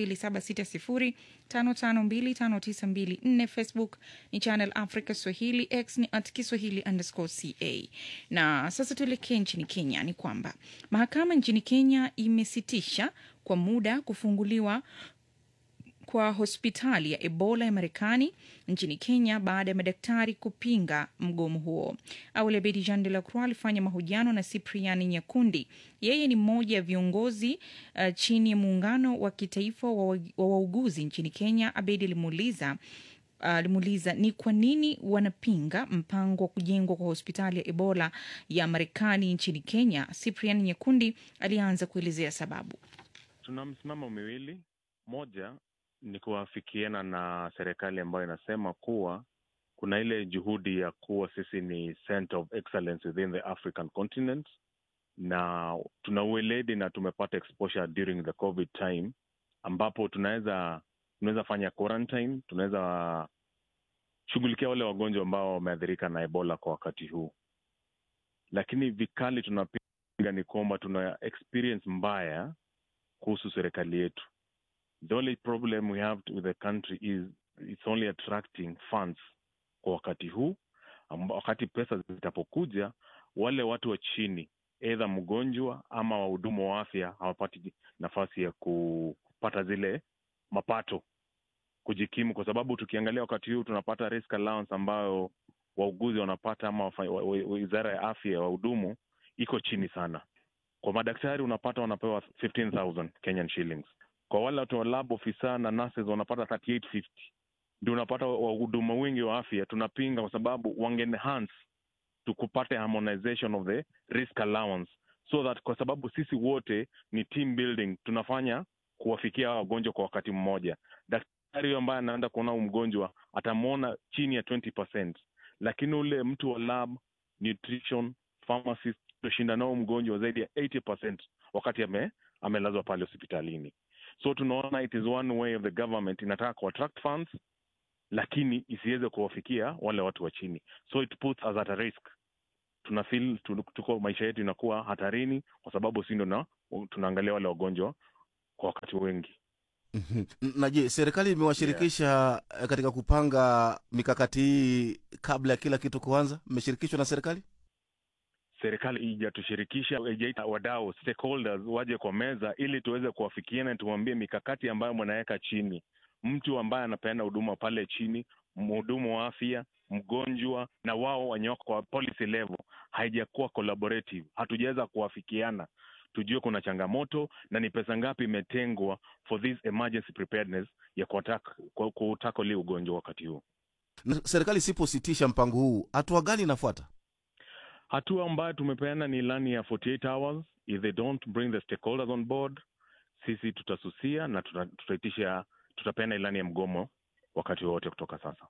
276055259254. Facebook ni Channel Africa Swahili, X ni at Kiswahili underscore ca. Na sasa tuelekee nchini Kenya. Ni kwamba mahakama nchini Kenya imesitisha kwa muda kufunguliwa kwa hospitali ya Ebola ya Marekani nchini Kenya baada ya madaktari kupinga mgomo huo. Awali Abedi Jean de la Croix alifanya mahojiano na Cyprian Nyakundi. Yeye ni mmoja ya viongozi uh, chini ya muungano wa kitaifa wa wa wauguzi nchini Kenya. Abedi alimuuliza alimuuliza uh, ni kwa nini wanapinga mpango wa kujengwa kwa hospitali ya Ebola ya Marekani nchini Kenya. Cyprian Nyakundi alianza kuelezea sababu. Tuna msimamo miwili, moja ni kuafikiana na serikali ambayo inasema kuwa kuna ile juhudi ya kuwa sisi ni center of excellence within the African continent, na tuna ueledi na tumepata exposure during the covid time, ambapo tunaweza tunaweza fanya quarantine, tunaweza shughulikia wale wagonjwa ambao wameathirika na Ebola kwa wakati huu, lakini vikali tunapinga ni kwamba tuna experience mbaya kuhusu serikali yetu. The only problem we have with the country is it's only attracting funds kwa wakati huu. Wakati pesa zitapokuja, wale watu wa chini, eidha mgonjwa ama wahudumu wa afya hawapati nafasi ya ku, kupata zile mapato kujikimu, kwa sababu tukiangalia wakati huu tunapata risk allowance ambayo wauguzi wanapata ama wafa- wa- wa- wizara ya afya ya wahudumu iko chini sana. Kwa madaktari unapata wanapewa 15,000 Kenyan shillings. Kwa wale watu wa lab officer na nurses wanapata 3850. Ndio unapata wahudumu wengi wa afya tunapinga kwa sababu wange enhance tukupate harmonization of the risk allowance so that kwa sababu sisi wote ni team building tunafanya kuwafikia hawa wagonjwa kwa wakati mmoja daktari huyo ambaye anaenda kuona huu mgonjwa atamwona chini ya 20 lakini ule mtu wa lab nutrition pharmacist tutashinda nao mgonjwa zaidi ya 80 wakati ame, amelazwa pale hospitalini so tunaona it is one way of the government inataka ku attract funds lakini isiweze kuwafikia wale watu wa chini so it puts us at a risk tuna feel tu- tuko maisha yetu inakuwa hatarini kwa sababu si ndo na tunaangalia wale wagonjwa kwa wakati wengi Mhm. na je serikali imewashirikisha eh, katika kupanga mikakati hii kabla ya kila kitu kuanza mmeshirikishwa na serikali serikali ijatushirikisha ijaita wadau stakeholders waje kwa meza ili tuweze kuwafikiana tuwambie mikakati ambayo mnaweka chini mtu ambaye anapeana huduma pale chini mhudumu wa afya mgonjwa na wao wenye wako kwa policy level haijakuwa collaborative hatujaweza kuwafikiana tujue kuna changamoto na ni pesa ngapi imetengwa for this emergency preparedness ya kutakoli ugonjwa wakati huu Na serikali isipositisha mpango huu hatua gani inafuata hatua ambayo tumepeana ni ilani ya 48 hours if they don't bring the stakeholders on board sisi tutasusia na tuta- tutaitisha tutapeana ilani ya mgomo wakati wowote kutoka sasa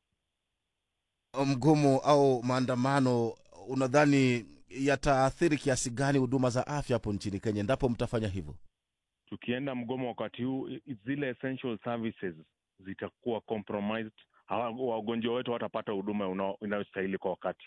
mgomo au maandamano unadhani yataathiri kiasi gani huduma za afya hapo nchini kenya endapo mtafanya hivyo tukienda mgomo wakati huu i- zile essential services zitakuwa compromised Hawa- wagonjwa wetu watapata huduma unao- inayostahili kwa wakati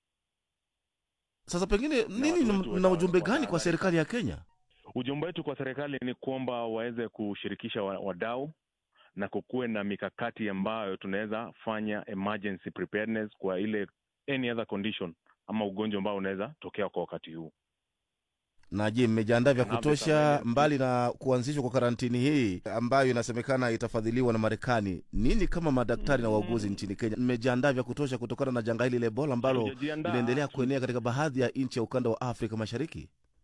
sasa pengine nini watu mna wetu mna wana- ujumbe gani kwa wanahangaika. serikali ya kenya ujumbe wetu kwa serikali ni kwamba waweze kushirikisha wa- wadau na kukuwe na mikakati ambayo tunaweza fanya emergency preparedness kwa ile any other condition ama ugonjwa ambao unaweza tokea kwa wakati huu na je mmejiandaa vya Have the kutosha surveillance. mbali na kuanzishwa kwa karantini hii ambayo inasemekana itafadhiliwa na marekani nini kama madaktari na wauguzi nchini kenya mmejiandaa vya kutosha kutokana na janga hili la ebola ambalo Hatujajiandaa. linaendelea kuenea katika baadhi ya nchi ya ukanda wa afrika mashariki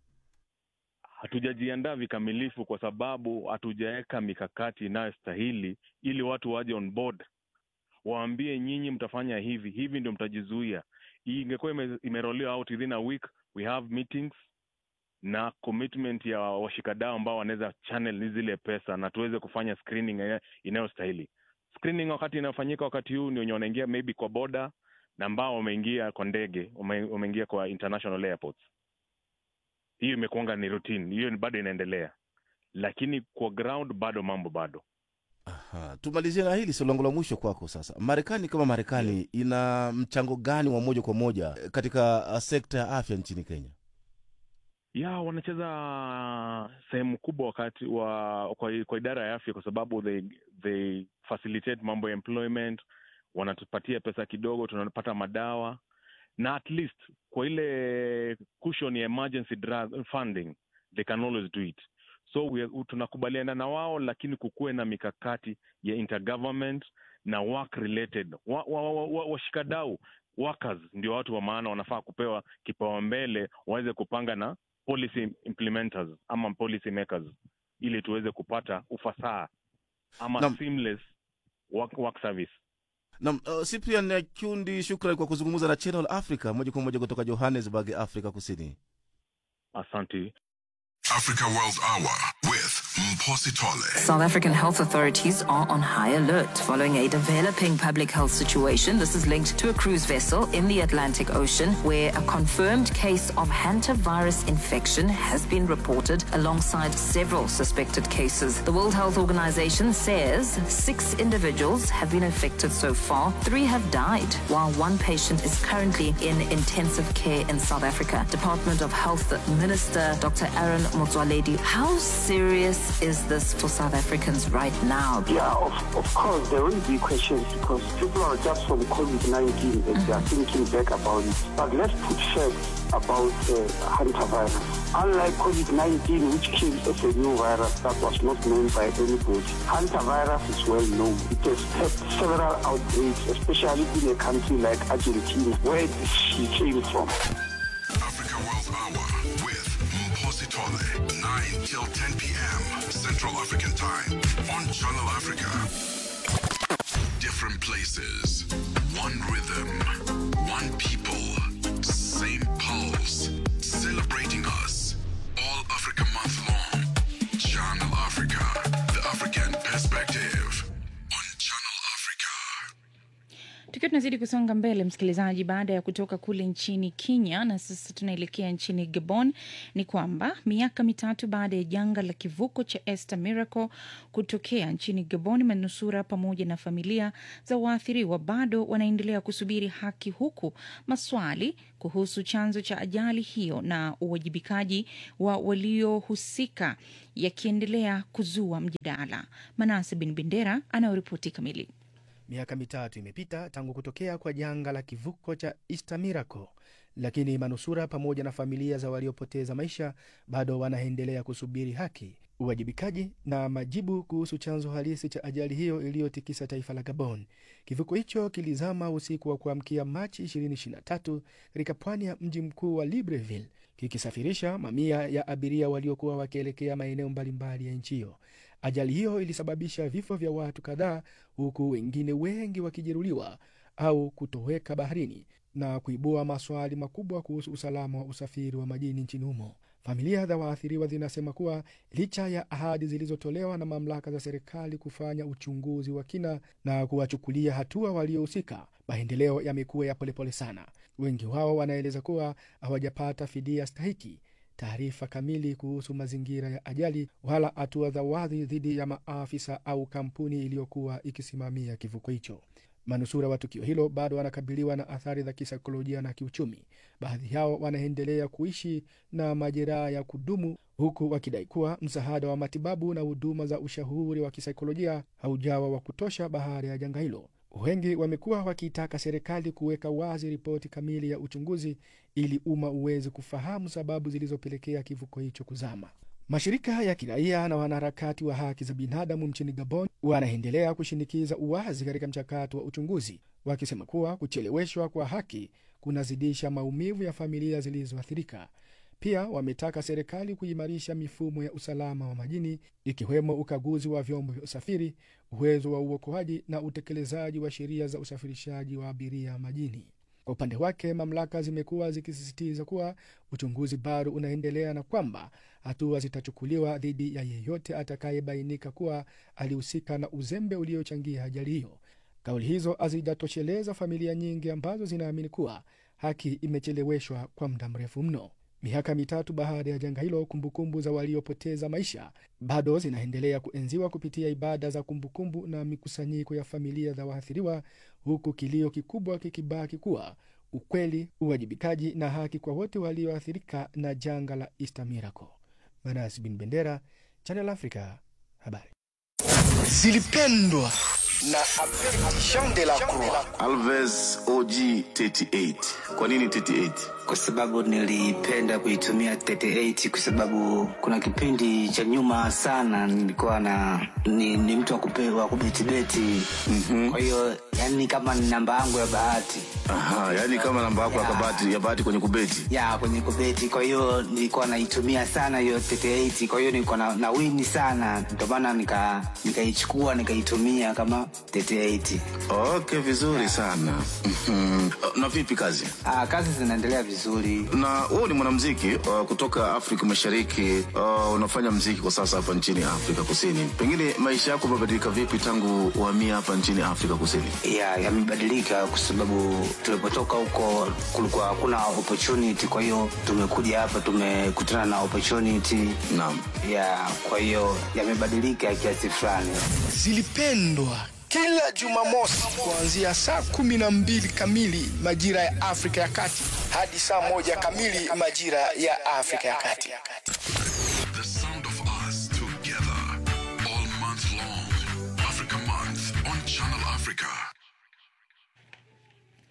hatujajiandaa vikamilifu kwa sababu hatujaweka mikakati inayostahili ili watu waje on board waambie nyinyi mtafanya hivi hivi ndio mtajizuia Hii ingekuwa ime, imerolewa out within a week we have meetings na commitment ya washikadau ambao wanaweza channel zile pesa na tuweze kufanya screening ina- inayostahili screening wakati inayofanyika wakati huu ni wenye wanaingia maybe kwa boda na ambao wameingia kwa ndege wame- wameingia kwa international airports hiyo imekuanga ni routine hiyo ni bado inaendelea lakini kwa ground bado mambo bado Ha, tumalizie na hili swali langu la mwisho kwako sasa marekani kama marekani ina mchango gani wa moja kwa moja eh, katika uh, sekta ya afya nchini kenya ya wanacheza sehemu kubwa wakati wa kwa, kwa idara ya afya kwa sababu they, they facilitate mambo ya employment wanatupatia pesa kidogo tunapata madawa na at least kwa ile cushion ya emergency drug funding they can always do it so we, tunakubaliana na wao lakini kukuwe na mikakati ya intergovernment na work related washikadau wa, wa, wa, washikadau, workers ndio watu wa maana wanafaa kupewa kipaumbele waweze kupanga na policy implementers ama policy makers ili tuweze kupata ufasaha ama Naam. seamless work, work service na uh, cyprian kundi shukrani kwa kuzungumza na channel africa moja kwa moja kutoka johannesburg afrika kusini asante Africa World Hour with Mposi Tole. South African health authorities are on high alert following a developing public health situation. This is linked to a cruise vessel in the Atlantic Ocean where a confirmed case of hantavirus infection has been reported alongside several suspected cases. The World Health Organization says six individuals have been infected so far. Three have died, while one patient is currently in intensive care in South Africa. Department of Health Minister Dr. Aaron Motsoaledi, how serious is this for South Africans right now? Yeah, of, of course, there will be questions because people are just from COVID 19 and they are thinking back about it. But let's put facts about uh, hantavirus. Unlike COVID-19, which came as a new virus that was not known by anybody, hantavirus is well known. It has had several outbreaks, especially in a country like Argentina, where she came from. Africa World Hour with Mposi Tole. 9 till 10 p.m. Central African Time on Channel Africa. Different places, one rhythm, one people, same pulse. Celebrating us. All Africa month long. Channel Africa. The African perspective. tukiwa tunazidi kusonga mbele msikilizaji baada ya kutoka kule nchini kenya na sasa tunaelekea nchini gabon ni kwamba miaka mitatu baada ya janga la kivuko cha Esther Miracle kutokea nchini gabon manusura pamoja na familia za waathiriwa bado wanaendelea kusubiri haki huku maswali kuhusu chanzo cha ajali hiyo na uwajibikaji wa waliohusika yakiendelea kuzua mjadala manase bin bendera anayoripoti kamili Miaka mitatu imepita tangu kutokea kwa janga la kivuko cha Easter Miracle, lakini manusura pamoja na familia za waliopoteza maisha bado wanaendelea kusubiri haki, uwajibikaji na majibu kuhusu chanzo halisi cha ajali hiyo iliyotikisa taifa la Gabon. Kivuko hicho kilizama usiku wa kuamkia Machi 2023 katika pwani ya mji mkuu wa Libreville, kikisafirisha mamia ya abiria waliokuwa wakielekea maeneo mbalimbali ya nchi hiyo. Ajali hiyo ilisababisha vifo vya watu kadhaa, huku wengine wengi wakijeruhiwa au kutoweka baharini na kuibua maswali makubwa kuhusu usalama wa usafiri wa majini nchini humo. Familia za waathiriwa zinasema kuwa licha ya ahadi zilizotolewa na mamlaka za serikali kufanya uchunguzi wa kina na kuwachukulia hatua waliohusika, maendeleo yamekuwa ya polepole sana. Wengi wao wanaeleza kuwa hawajapata fidia stahiki taarifa kamili kuhusu mazingira ya ajali wala hatua za wazi dhidi ya maafisa au kampuni iliyokuwa ikisimamia kivuko hicho. Manusura wa tukio hilo bado wanakabiliwa na athari za kisaikolojia na kiuchumi. Baadhi yao wanaendelea kuishi na majeraha ya kudumu, huku wakidai kuwa msaada wa matibabu na huduma za ushauri wa kisaikolojia haujawa wa kutosha baada ya janga hilo. Wengi wamekuwa wakiitaka serikali kuweka wazi ripoti kamili ya uchunguzi ili umma uweze kufahamu sababu zilizopelekea kivuko hicho kuzama. Mashirika ya kiraia na wanaharakati wa haki za binadamu nchini Gabon wanaendelea kushinikiza uwazi katika mchakato wa uchunguzi, wakisema kuwa kucheleweshwa kwa haki kunazidisha maumivu ya familia zilizoathirika. Pia wametaka serikali kuimarisha mifumo ya usalama wa majini, ikiwemo ukaguzi wa vyombo vya usafiri, uwezo wa uokoaji na utekelezaji wa sheria za usafirishaji wa abiria majini. Kwa upande wake, mamlaka zimekuwa zikisisitiza kuwa uchunguzi bado unaendelea na kwamba hatua zitachukuliwa dhidi ya yeyote atakayebainika kuwa alihusika na uzembe uliochangia ajali hiyo. Kauli hizo hazijatosheleza familia nyingi ambazo zinaamini kuwa haki imecheleweshwa kwa muda mrefu mno. Miaka mitatu baada ya janga hilo, kumbukumbu za waliopoteza maisha bado zinaendelea kuenziwa kupitia ibada za kumbukumbu na mikusanyiko ya familia za waathiriwa, huku kilio kikubwa kikibaki kuwa ukweli, uwajibikaji na haki kwa wote walioathirika na janga la Easter Miracle. Manas bin Bendera, Channel Africa, habari zilipendwa na Jean de la Croix. Alves OG 38. Kwa nini 38? Kwa sababu nilipenda kuitumia 38 kwa sababu kuna kipindi cha nyuma sana nilikuwa na ni, ni mtu wa kupe- wa kubetibeti mm-hmm. Kwa hiyo yani kama ni namba yangu ya bahati Aha, yani kama namba yako ya kabati ya bahati kwenye kubeti. ya kwenye kubeti, kwa hiyo nilikuwa naitumia sana hiyo 38 kwa hiyo nilikuwa na, na wini sana, ndio maana nika nikaichukua nikaitumia kama 38. Okay, vizuri sana. Mhm. Na vipi kazi? Ah, kazi zinaendelea vizuri. Na wewe ni mwanamuziki uh, kutoka Afrika Mashariki. Uh, unafanya muziki kwa sasa hapa nchini Afrika Kusini. Pengine maisha yako yamebadilika vipi tangu uhamia hapa nchini Afrika Kusini? ya yamebadilika kwa sababu tulipotoka huko kulikuwa hakuna opportunity kwa hiyo tumekuja hapa tumekutana na opportunity naam ya kwa hiyo yamebadilika kiasi fulani zilipendwa kila Jumamosi kuanzia saa kumi na mbili kamili majira ya Afrika ya Kati hadi saa moja kamili majira ya Afrika ya Kati. The sound of us together all month long. Africa Month on Channel Africa.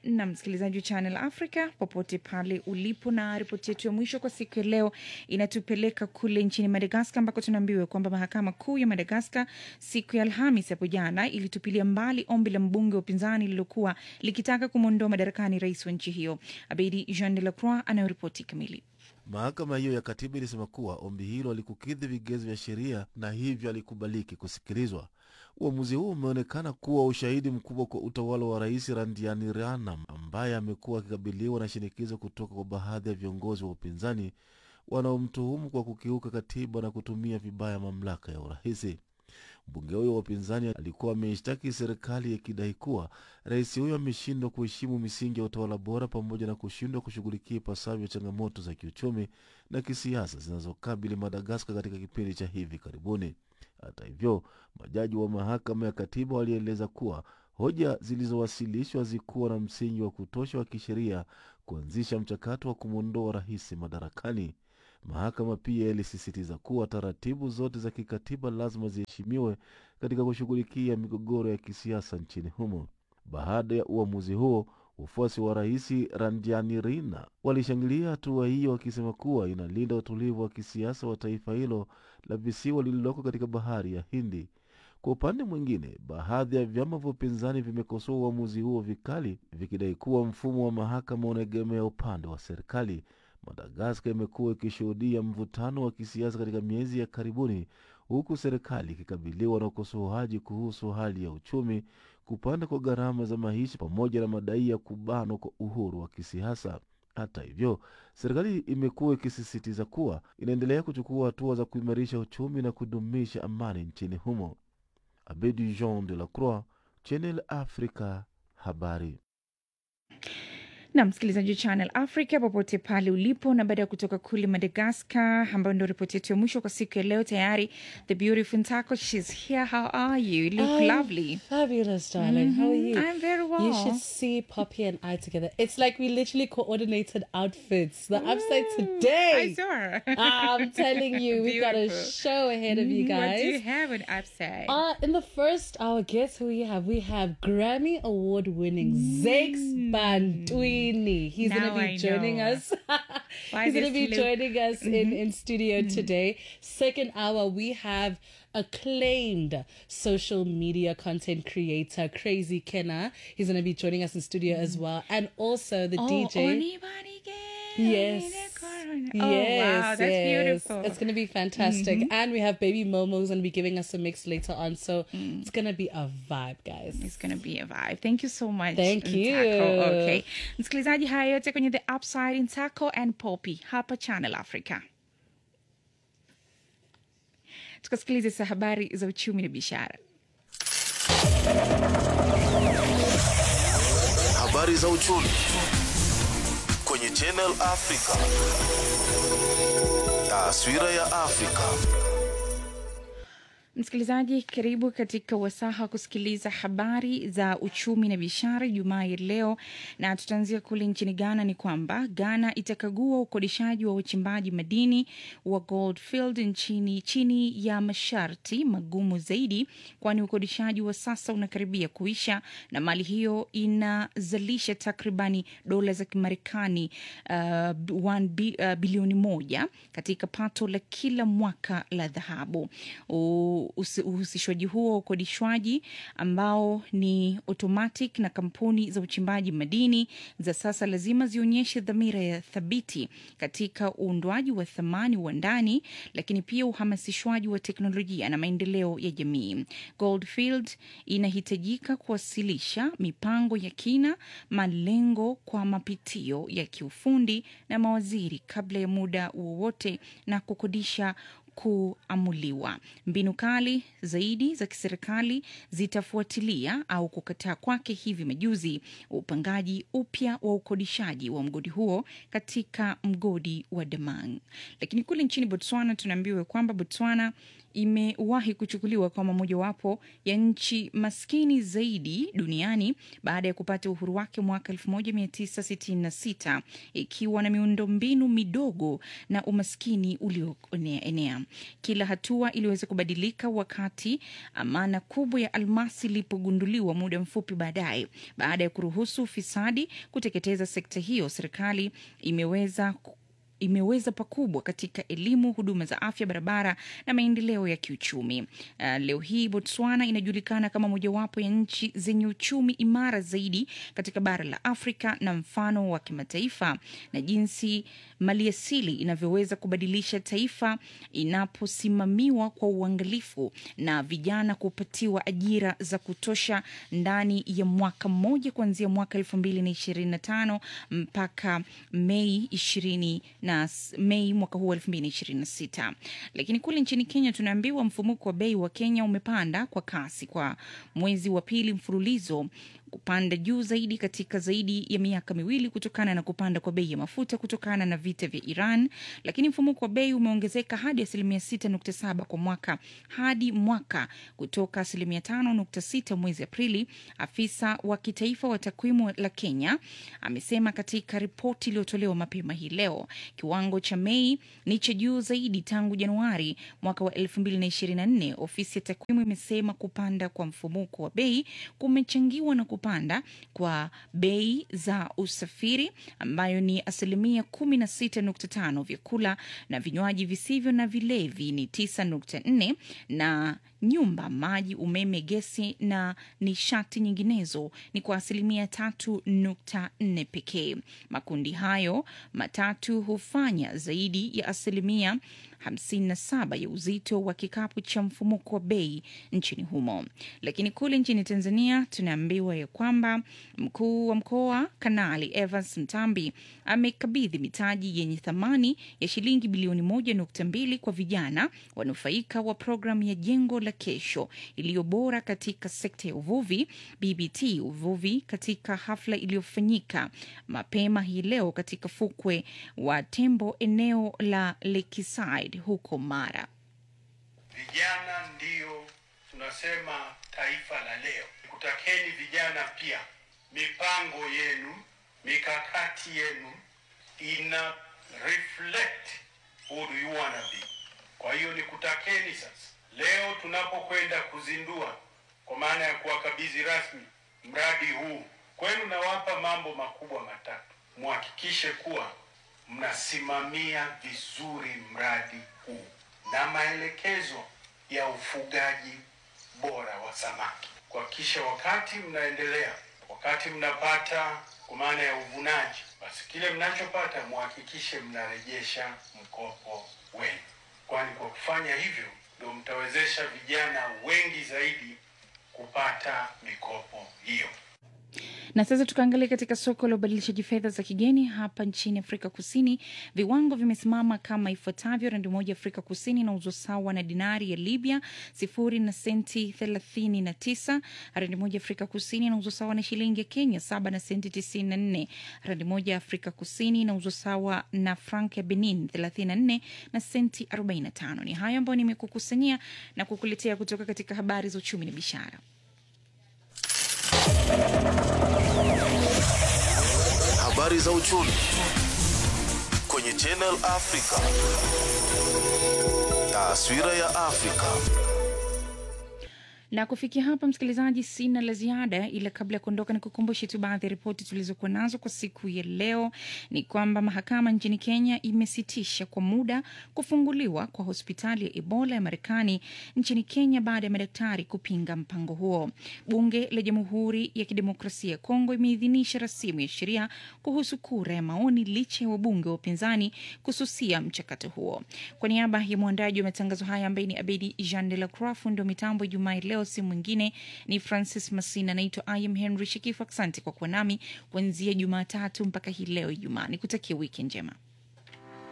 na msikilizaji wa Channel Africa popote pale ulipo, na ripoti yetu ya mwisho kwa siku ya leo inatupeleka kule nchini Madagaskar ambako tunaambiwa kwamba mahakama kuu ya Madagaskar siku ya Alhamis hapo jana ilitupilia mbali ombi la mbunge wa upinzani lililokuwa likitaka kumwondoa madarakani rais wa nchi hiyo. Abedi Jean de la Croix anayoripoti kamili. Mahakama hiyo ya katiba ilisema kuwa ombi hilo alikukidhi vigezo vya sheria na hivyo alikubaliki kusikilizwa. Uamuzi huu umeonekana kuwa ushahidi mkubwa kwa utawala wa rais Randrianirina ambaye amekuwa akikabiliwa na shinikizo kutoka kwa baadhi ya viongozi wa upinzani wanaomtuhumu kwa kukiuka katiba na kutumia vibaya mamlaka ya urais. Mbunge huyo wa upinzani alikuwa ameishtaki serikali akidai kuwa rais huyo ameshindwa kuheshimu misingi ya utawala bora pamoja na kushindwa kushughulikia ipasavyo changamoto za kiuchumi na kisiasa zinazokabili Madagaskar katika kipindi cha hivi karibuni. Hata hivyo, majaji wa mahakama ya katiba walieleza kuwa hoja zilizowasilishwa hazikuwa na msingi wa kutosha wa kisheria kuanzisha mchakato wa kumwondoa rais madarakani. Mahakama pia ilisisitiza kuwa taratibu zote za kikatiba lazima ziheshimiwe katika kushughulikia migogoro ya kisiasa nchini humo. Baada ya uamuzi huo, wafuasi wa rais Randrianirina walishangilia hatua hiyo, wakisema kuwa inalinda utulivu wa kisiasa wa taifa hilo la visiwa lililoko katika bahari ya Hindi. Kwa upande mwingine, baadhi ya vyama vya upinzani vimekosoa uamuzi huo vikali, vikidai kuwa mfumo wa mahakama unaegemea upande wa serikali. Madagaskar imekuwa ikishuhudia mvutano wa kisiasa katika miezi ya karibuni, huku serikali ikikabiliwa na ukosoaji kuhusu hali ya uchumi, kupanda kwa gharama za maisha, pamoja na madai ya kubanwa kwa uhuru wa kisiasa. Hata hivyo, serikali imekuwa ikisisitiza kuwa inaendelea kuchukua hatua za kuimarisha uchumi na kudumisha amani nchini humo. Abedi Jean de la Croix, Channel Africa, habari na msikilizaji wa Channel Africa popote pale ulipo, na baada ya kutoka kule Madagascar, ambayo ndio ripoti yetu ya mwisho kwa siku ya leo. Tayari the beautiful Ntako, she's here. How are you? You look I'm lovely. Fabulous, darling. How are Mhm. you? I'm very well. You should see Poppy and I together. It's like we literally coordinated outfits. The upside today. I saw her. I'm telling you, we've got a Beautiful. show ahead of you Mhm. What do you guys. have on upside? Uh, in the first hour, guess who we have? We have Grammy Award winning Zakes Bantwini. He's going Now to I be joining know. us. Why He's going to this be look- joining us in, Mhm. in studio today. Second hour, we have acclaimed social media content creator Crazy Kenna. He's going to be joining us in studio as well. And also the Oh, DJ. anybody Yes. Oh, wow, that's yes. beautiful. It's going to be fantastic. Mhm. And we have Baby Momo's going to be giving us a mix later on. So it's going to be a vibe, guys. It's going to be a vibe. Thank you so much. Thank you. Ntako. Okay. Msikilizaji, haya yote kwenye The Upside Ntako and Poppy hapa Channel Africa. Tukasikilize sa habari za uchumi na biashara. Habari za uchumi kwenye Channel Africa. Taswira ya Afrika. Msikilizaji, karibu katika wasaha wa kusikiliza habari za uchumi na biashara Jumaa ya leo, na tutaanzia kule nchini Ghana. Ni kwamba Ghana itakagua ukodishaji wa uchimbaji madini wa Goldfield nchini chini ya masharti magumu zaidi, kwani ukodishaji wa sasa unakaribia kuisha na mali hiyo inazalisha takribani dola za Kimarekani uh, one bi, uh, bilioni moja katika pato la kila mwaka la dhahabu. U- usi- Uhusishwaji huo wa ukodishwaji ambao ni automatic na kampuni za uchimbaji madini za sasa lazima zionyeshe dhamira ya thabiti katika uundwaji wa thamani wa ndani, lakini pia uhamasishwaji wa teknolojia na maendeleo ya jamii. Goldfield inahitajika kuwasilisha mipango ya kina, malengo kwa mapitio ya kiufundi na mawaziri kabla ya muda wowote na kukodisha kuamuliwa. Mbinu kali zaidi za kiserikali zitafuatilia au kukataa kwake hivi majuzi upangaji upya wa ukodishaji wa mgodi huo katika mgodi wa Damang. Lakini kule nchini Botswana tunaambiwa kwamba Botswana imewahi kuchukuliwa kama mojawapo ya nchi maskini zaidi duniani baada ya kupata uhuru wake mwaka 1966 ikiwa na miundombinu midogo na umaskini ulioenea. Kila hatua iliweza kubadilika wakati amana kubwa ya almasi ilipogunduliwa muda mfupi baadaye. Baada ya kuruhusu ufisadi kuteketeza sekta hiyo, serikali imeweza imeweza pakubwa katika elimu, huduma za afya, barabara na maendeleo ya kiuchumi. Uh, leo hii Botswana inajulikana kama mojawapo ya nchi zenye uchumi imara zaidi katika bara la Afrika na mfano wa kimataifa, na jinsi maliasili inavyoweza kubadilisha taifa inaposimamiwa kwa uangalifu na vijana kupatiwa ajira za kutosha ndani ya mwaka mmoja kuanzia mwaka elfu mbili na ishirini na tano mpaka Mei ishirini na Mei mwaka huu elfu mbili na ishirini na sita. Lakini kule nchini Kenya tunaambiwa mfumuko wa bei wa Kenya umepanda kwa kasi kwa mwezi wa pili mfululizo kupanda juu zaidi katika zaidi ya miaka miwili kutokana na kupanda kwa bei ya mafuta kutokana na vita vya Iran. Lakini mfumuko wa bei umeongezeka hadi asilimia 6.7 kwa mwaka hadi mwaka kutoka asilimia 5.6 mwezi Aprili. Afisa wa kitaifa wa takwimu la Kenya amesema katika ripoti iliyotolewa mapema hii leo, kiwango cha Mei ni cha juu zaidi tangu Januari mwaka wa 2024. Ofisi ya takwimu imesema kupanda kwa mfumuko wa bei kumechangiwa na kupanda kwa bei za usafiri ambayo ni asilimia 16.5, vyakula na vinywaji visivyo na vilevi ni 9.4 na nyumba, maji, umeme, gesi na nishati nyinginezo ni kwa asilimia 3.4 pekee. Makundi hayo matatu hufanya zaidi ya asilimia 57 ya uzito wa kikapu cha mfumuko wa bei nchini humo. Lakini kule nchini Tanzania tunaambiwa ya kwamba mkuu wa mkoa Kanali Evans Mtambi amekabidhi mitaji yenye thamani ya shilingi bilioni 1.2 kwa vijana wanufaika wa programu ya Jengo la Kesho iliyo bora katika sekta ya uvuvi BBT uvuvi, katika hafla iliyofanyika mapema hii leo katika fukwe wa Tembo eneo la Lakeside huko Mara. Vijana ndiyo tunasema taifa la leo. Kutakeni vijana pia, mipango yenu, mikakati yenu ina reflect who do you wanna be. Kwa hiyo nikutakeni sasa, leo tunapokwenda kuzindua, kwa maana ya kuwakabidhi rasmi mradi huu kwenu, nawapa mambo makubwa matatu. Muhakikishe kuwa mnasimamia vizuri mradi huu na maelekezo ya ufugaji bora wa samaki, kuhakikisha wakati mnaendelea, wakati mnapata kwa maana ya uvunaji, basi kile mnachopata muhakikishe mnarejesha mkopo wenu, kwani kwa kufanya hivyo ndio mtawezesha vijana wengi zaidi kupata mikopo hiyo. Na sasa tukaangalia katika soko la ubadilishaji fedha za kigeni hapa nchini Afrika Kusini. Viwango vimesimama kama ifuatavyo: randi moja Afrika Kusini inauzwa sawa na dinari ya Libya sifuri na senti thelathini na tisa. Randi moja Afrika Kusini inauzwa sawa na shilingi ya Kenya saba na senti tisini na nne. Randi moja Afrika Kusini inauzwa sawa na frank ya Benin thelathini na nne na senti arobaini na tano. Ni hayo ambayo nimekukusanyia na kukuletea kutoka katika habari za uchumi na biashara. Habari za uchumi kwenye Channel Africa. Taswira ya Afrika. na kufikia hapa msikilizaji sina la ziada ila kabla ya kuondoka ni kukumbushe tu baadhi ya ripoti tulizokuwa nazo kwa siku ya leo ni kwamba mahakama nchini kenya imesitisha kwa muda kufunguliwa kwa hospitali ya ebola ya marekani nchini kenya baada ya madaktari kupinga mpango huo bunge la jamhuri ya kidemokrasia ya kongo imeidhinisha rasimu ya sheria kuhusu kura ya maoni licha ya wabunge wa upinzani kususia mchakato huo kwa niaba ya mwandaji wa matangazo haya ambaye ni abedi jean de la croix fundi wa mitambo ijumaa leo si mwingine ni francis masina naitwa im henry shikifu asante kwa kuwa nami kuanzia jumatatu mpaka hii leo ijumaa nikutakia wiki njema